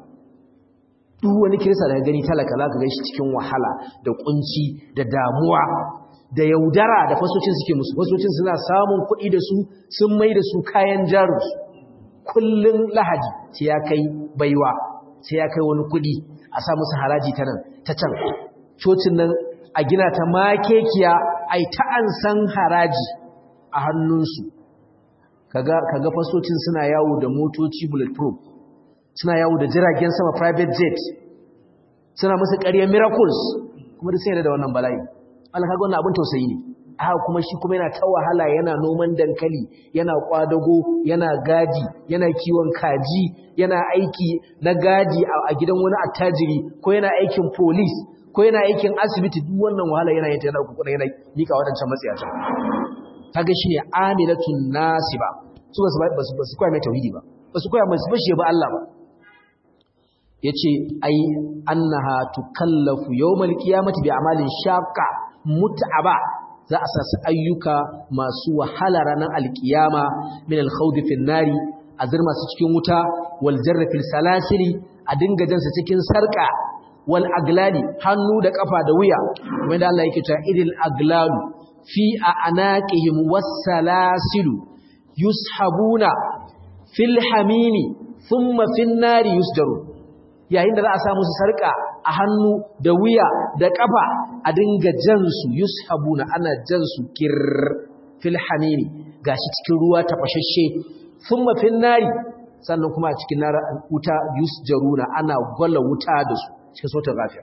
duk wani kirista da gani talaka za ka gan shi cikin wahala da kunci da damuwa da yaudara da fasocin suke musu fasocin suna samun kuɗi da su sun mai da su kayan jarinsu kullum lahadi sai ya kai baiwa sai ya kai wani kuɗi a sa musu haraji ta nan ta can cocin nan a gina ta makekiya ai ta an san haraji a hannunsu kaga kaga fasocin suna yawo da motoci bulletproof suna yawo da jiragen sama private jet suna musu ƙaryar miracles kuma da sai da wannan bala'i Allah kaga wannan abin tausayi ne haka kuma shi kuma yana ta wahala yana noman dankali yana kwadago yana gaji yana kiwon kaji yana aiki na gaji a gidan wani attajiri ko yana aikin police ko yana aikin asibiti duk wannan wahala yana yin ta yana kuku yana mika wadancan matsayata kaga shine amilatun nasiba su basu basu basu koya mai tauhidi ba basu koya mai bashi ba Allah ba yace ai annaha tukallafu yawmal qiyamati bi amalin shaqqa mut'aba za a sa su ayyuka masu wahala ranar alkiyama min alkhawd fil nari a zirma su cikin wuta wal jarra fil salasili a dinga jansa cikin sarka wal aglali hannu da kafa da wuya wanda Allah yake cewa idil aglalu fi anaqihim was salasilu yushabuna fil hamimi thumma fin nari yusjaru yayin da za a samu su sarka a hannu da wuya da kafa a dinga jansu yushabuna ana jansu kir fil hamimi gashi cikin ruwa tafashashe thumma fin nari sannan kuma a cikin wuta yusjaruna ana gwala wuta da su cikin sautin rafiya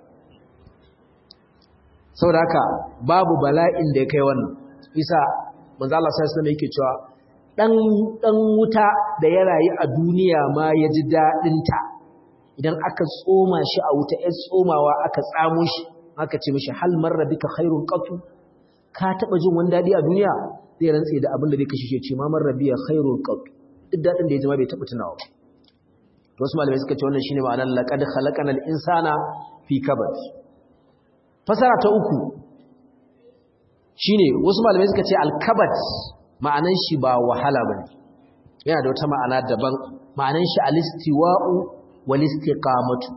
saboda haka babu bala'in da ya kai wannan isa manzo Allah sai sai yake cewa dan dan wuta da ya rayu a duniya ma ya ji dadin ta idan aka tsoma shi a wuta ya tsomawa aka tsamo shi aka ce mishi hal marra bika khairun qatu ka taba jin wani dadi a duniya zai rantse da abin da zai kashe shi ce ma marra biya khairun qatu duk dadin da ya ji ma bai taba tunawa ba wasu malamai suka ce wannan shine ma'anar laqad khalaqanal insana fi kabad fasara ta uku shine wasu malamai suka ce al-kabad ma'anan shi ba wahala bane yana da wata ma'ana daban ma'anan shi al-istiwa'u wal istiqamatu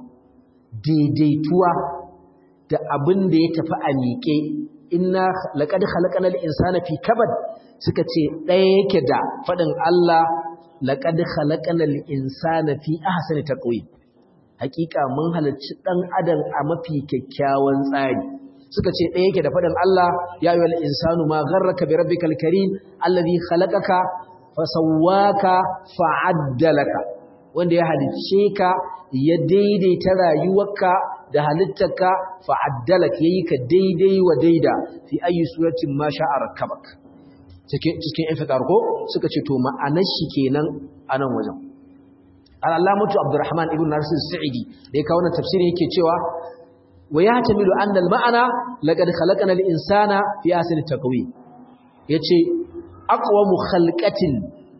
daidaituwa da abin da ya tafi a miƙe inna laqad khalaqanal insana fi kabad suka ce ɗaya yake da faɗin Allah laqad khalaqanal insana fi ahsani taqwim hakika mun halarci dan adam a mafi kyakkyawan tsari suka ce ɗaya yake da faɗin Allah ya ayyuhal insanu ma gharraka bi rabbikal karim alladhi khalaqaka fasawwaka fa'addalaka wanda ya halicce ka ya daidaita rayuwarka da halittarka fa'addalaka yayi ka daidai wa daida fi ayi suratin ma sha'a rakabak cikin cikin infitar ko suka ce to ma'anar shi kenan anan wajen al-allamatu abdurrahman ibn nasir sa'idi da ya kawo wannan tafsirin yake cewa wa yahtamilu anna al-ma'ana laqad khalaqna al-insana fi ahsani taqwim yace aqwamu khalqatin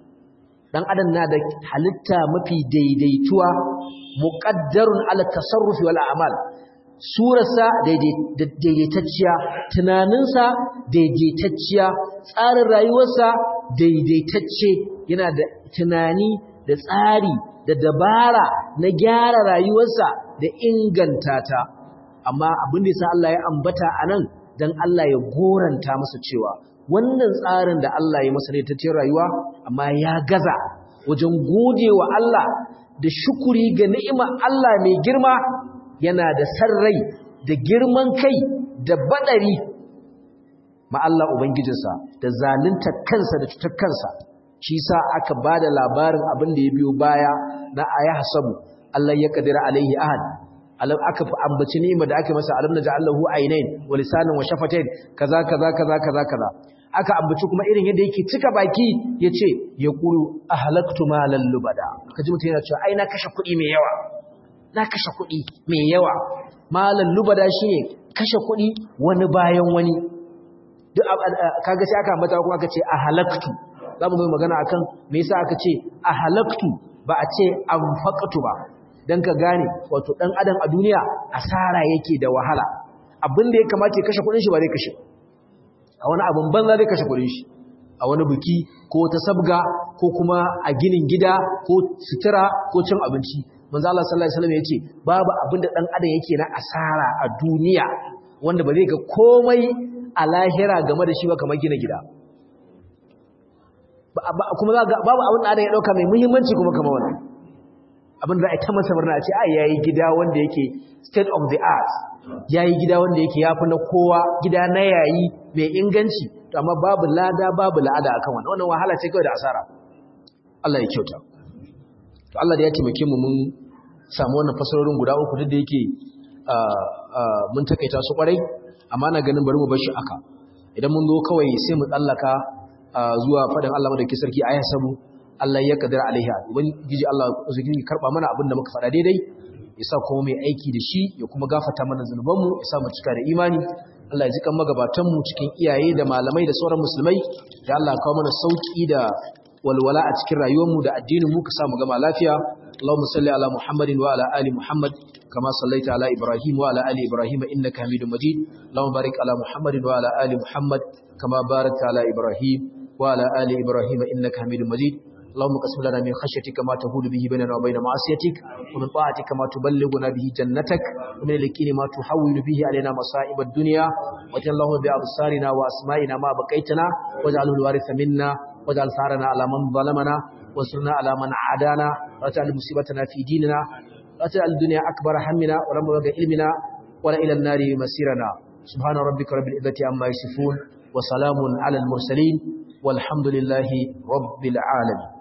dan adam na da halitta mafi daidaituwa muqaddarun ala tasarrufi wal a'mal surarsa daidaitacciya tunaninsa daidaitacciya tsarin rayuwarsa daidaitacce yana da tunani da tsari da dabara na gyara rayuwarsa da inganta ta amma abin da yasa Allah ya ambata anan dan Allah ya goranta masa cewa wannan tsarin da Allah ya masa daidaitaccen rayuwa amma ya gaza wajen godewa Allah da shukuri ga ni'imar Allah mai girma yana da sarrai da girman kai da badari ma Allah ubangijinsa da zalunta kansa da cutar kansa shi sa aka bada labarin abin da ya biyo baya na aya hasabu Allah ya kadira alaihi ahad alam aka ambaci ni'imar da aka masa alam naj'alahu aynain wa lisanan wa shafatain kaza kaza kaza kaza kaza aka ambaci kuma irin yadda yake cika baki yace yaqulu ahlaktu malan lubada kaji mutum yana cewa ai na kashe kuɗi mai yawa na kashe kuɗi mai yawa malan lubada shine kashe kuɗi wani bayan wani duk kaga sai aka ambata kuma aka ce ahlaktu zamu mai magana akan me yasa aka ce ahlaktu ba a ce anfaqtu ba dan ka gane wato dan adam a duniya asara yake da wahala abinda ya kamata ya kashe kuɗin shi ba zai kashe a wani abin banza zai kashe kuɗin shi a wani biki ko ta sabga ko kuma a ginin gida ko sutura ko cin abinci manzo Allah sallallahu alaihi wasallam yace babu abinda dan adam yake na asara a duniya wanda ba zai ga komai a lahira game da shi ba kamar gina gida kuma babu abin da ya dauka mai muhimmanci kuma kamar wannan abin da za a ta masa murna a ce ai yayi gida wanda yake state of the art yayi gida wanda yake yafi na kowa gida na yayi mai inganci to amma babu lada babu la'ada akan wannan wannan wahala ce kawai da asara Allah ya kyauta to Allah da ya taimake mu mun samu wannan fasarorin guda uku duk da yake mun takaita su kwarai amma na ganin bari mu bar shi aka idan mun zo kawai sai mu tsallaka zuwa fadin Allah madauki sarki ayan sabu Allah ya kadara alaiha ubangiji Allah zai karba mana abin da muka faɗa daidai ya sa kuma mai aiki da shi ya kuma gafata mana zunubanmu ya sa mu cika da imani Allah ya jikan magabatanmu cikin iyaye da malamai da sauran musulmai da Allah kawo mana sauki da walwala a cikin rayuwarmu da addinin mu ka samu gama lafiya Allahumma salli ala Muhammadin wa ala ali Muhammad kama sallaita ala Ibrahim wa ala ali Ibrahim innaka Hamidum Majid Allahumma barik ala Muhammadin wa ala ali Muhammad kama barakta ala Ibrahim wa ala ali Ibrahim innaka Hamidum Majid اللهم قسم لنا من خشيتك ما تهول به بيننا وبين معصيتك ومن طاعتك ما تبلغنا به جنتك ومن اليقين ما تحول به علينا مصائب الدنيا واجعل اللهم بأبصارنا وأسمائنا ما بقيتنا واجعله الوارث منا واجعل ثارنا على من ظلمنا وانصرنا على من عادانا ولا مصيبتنا في ديننا لا تجعل الدنيا أكبر همنا ولا مبلغ علمنا ولا إلى النار مسيرنا سبحان ربك رب العزة عما يصفون وسلام على المرسلين والحمد لله رب العالمين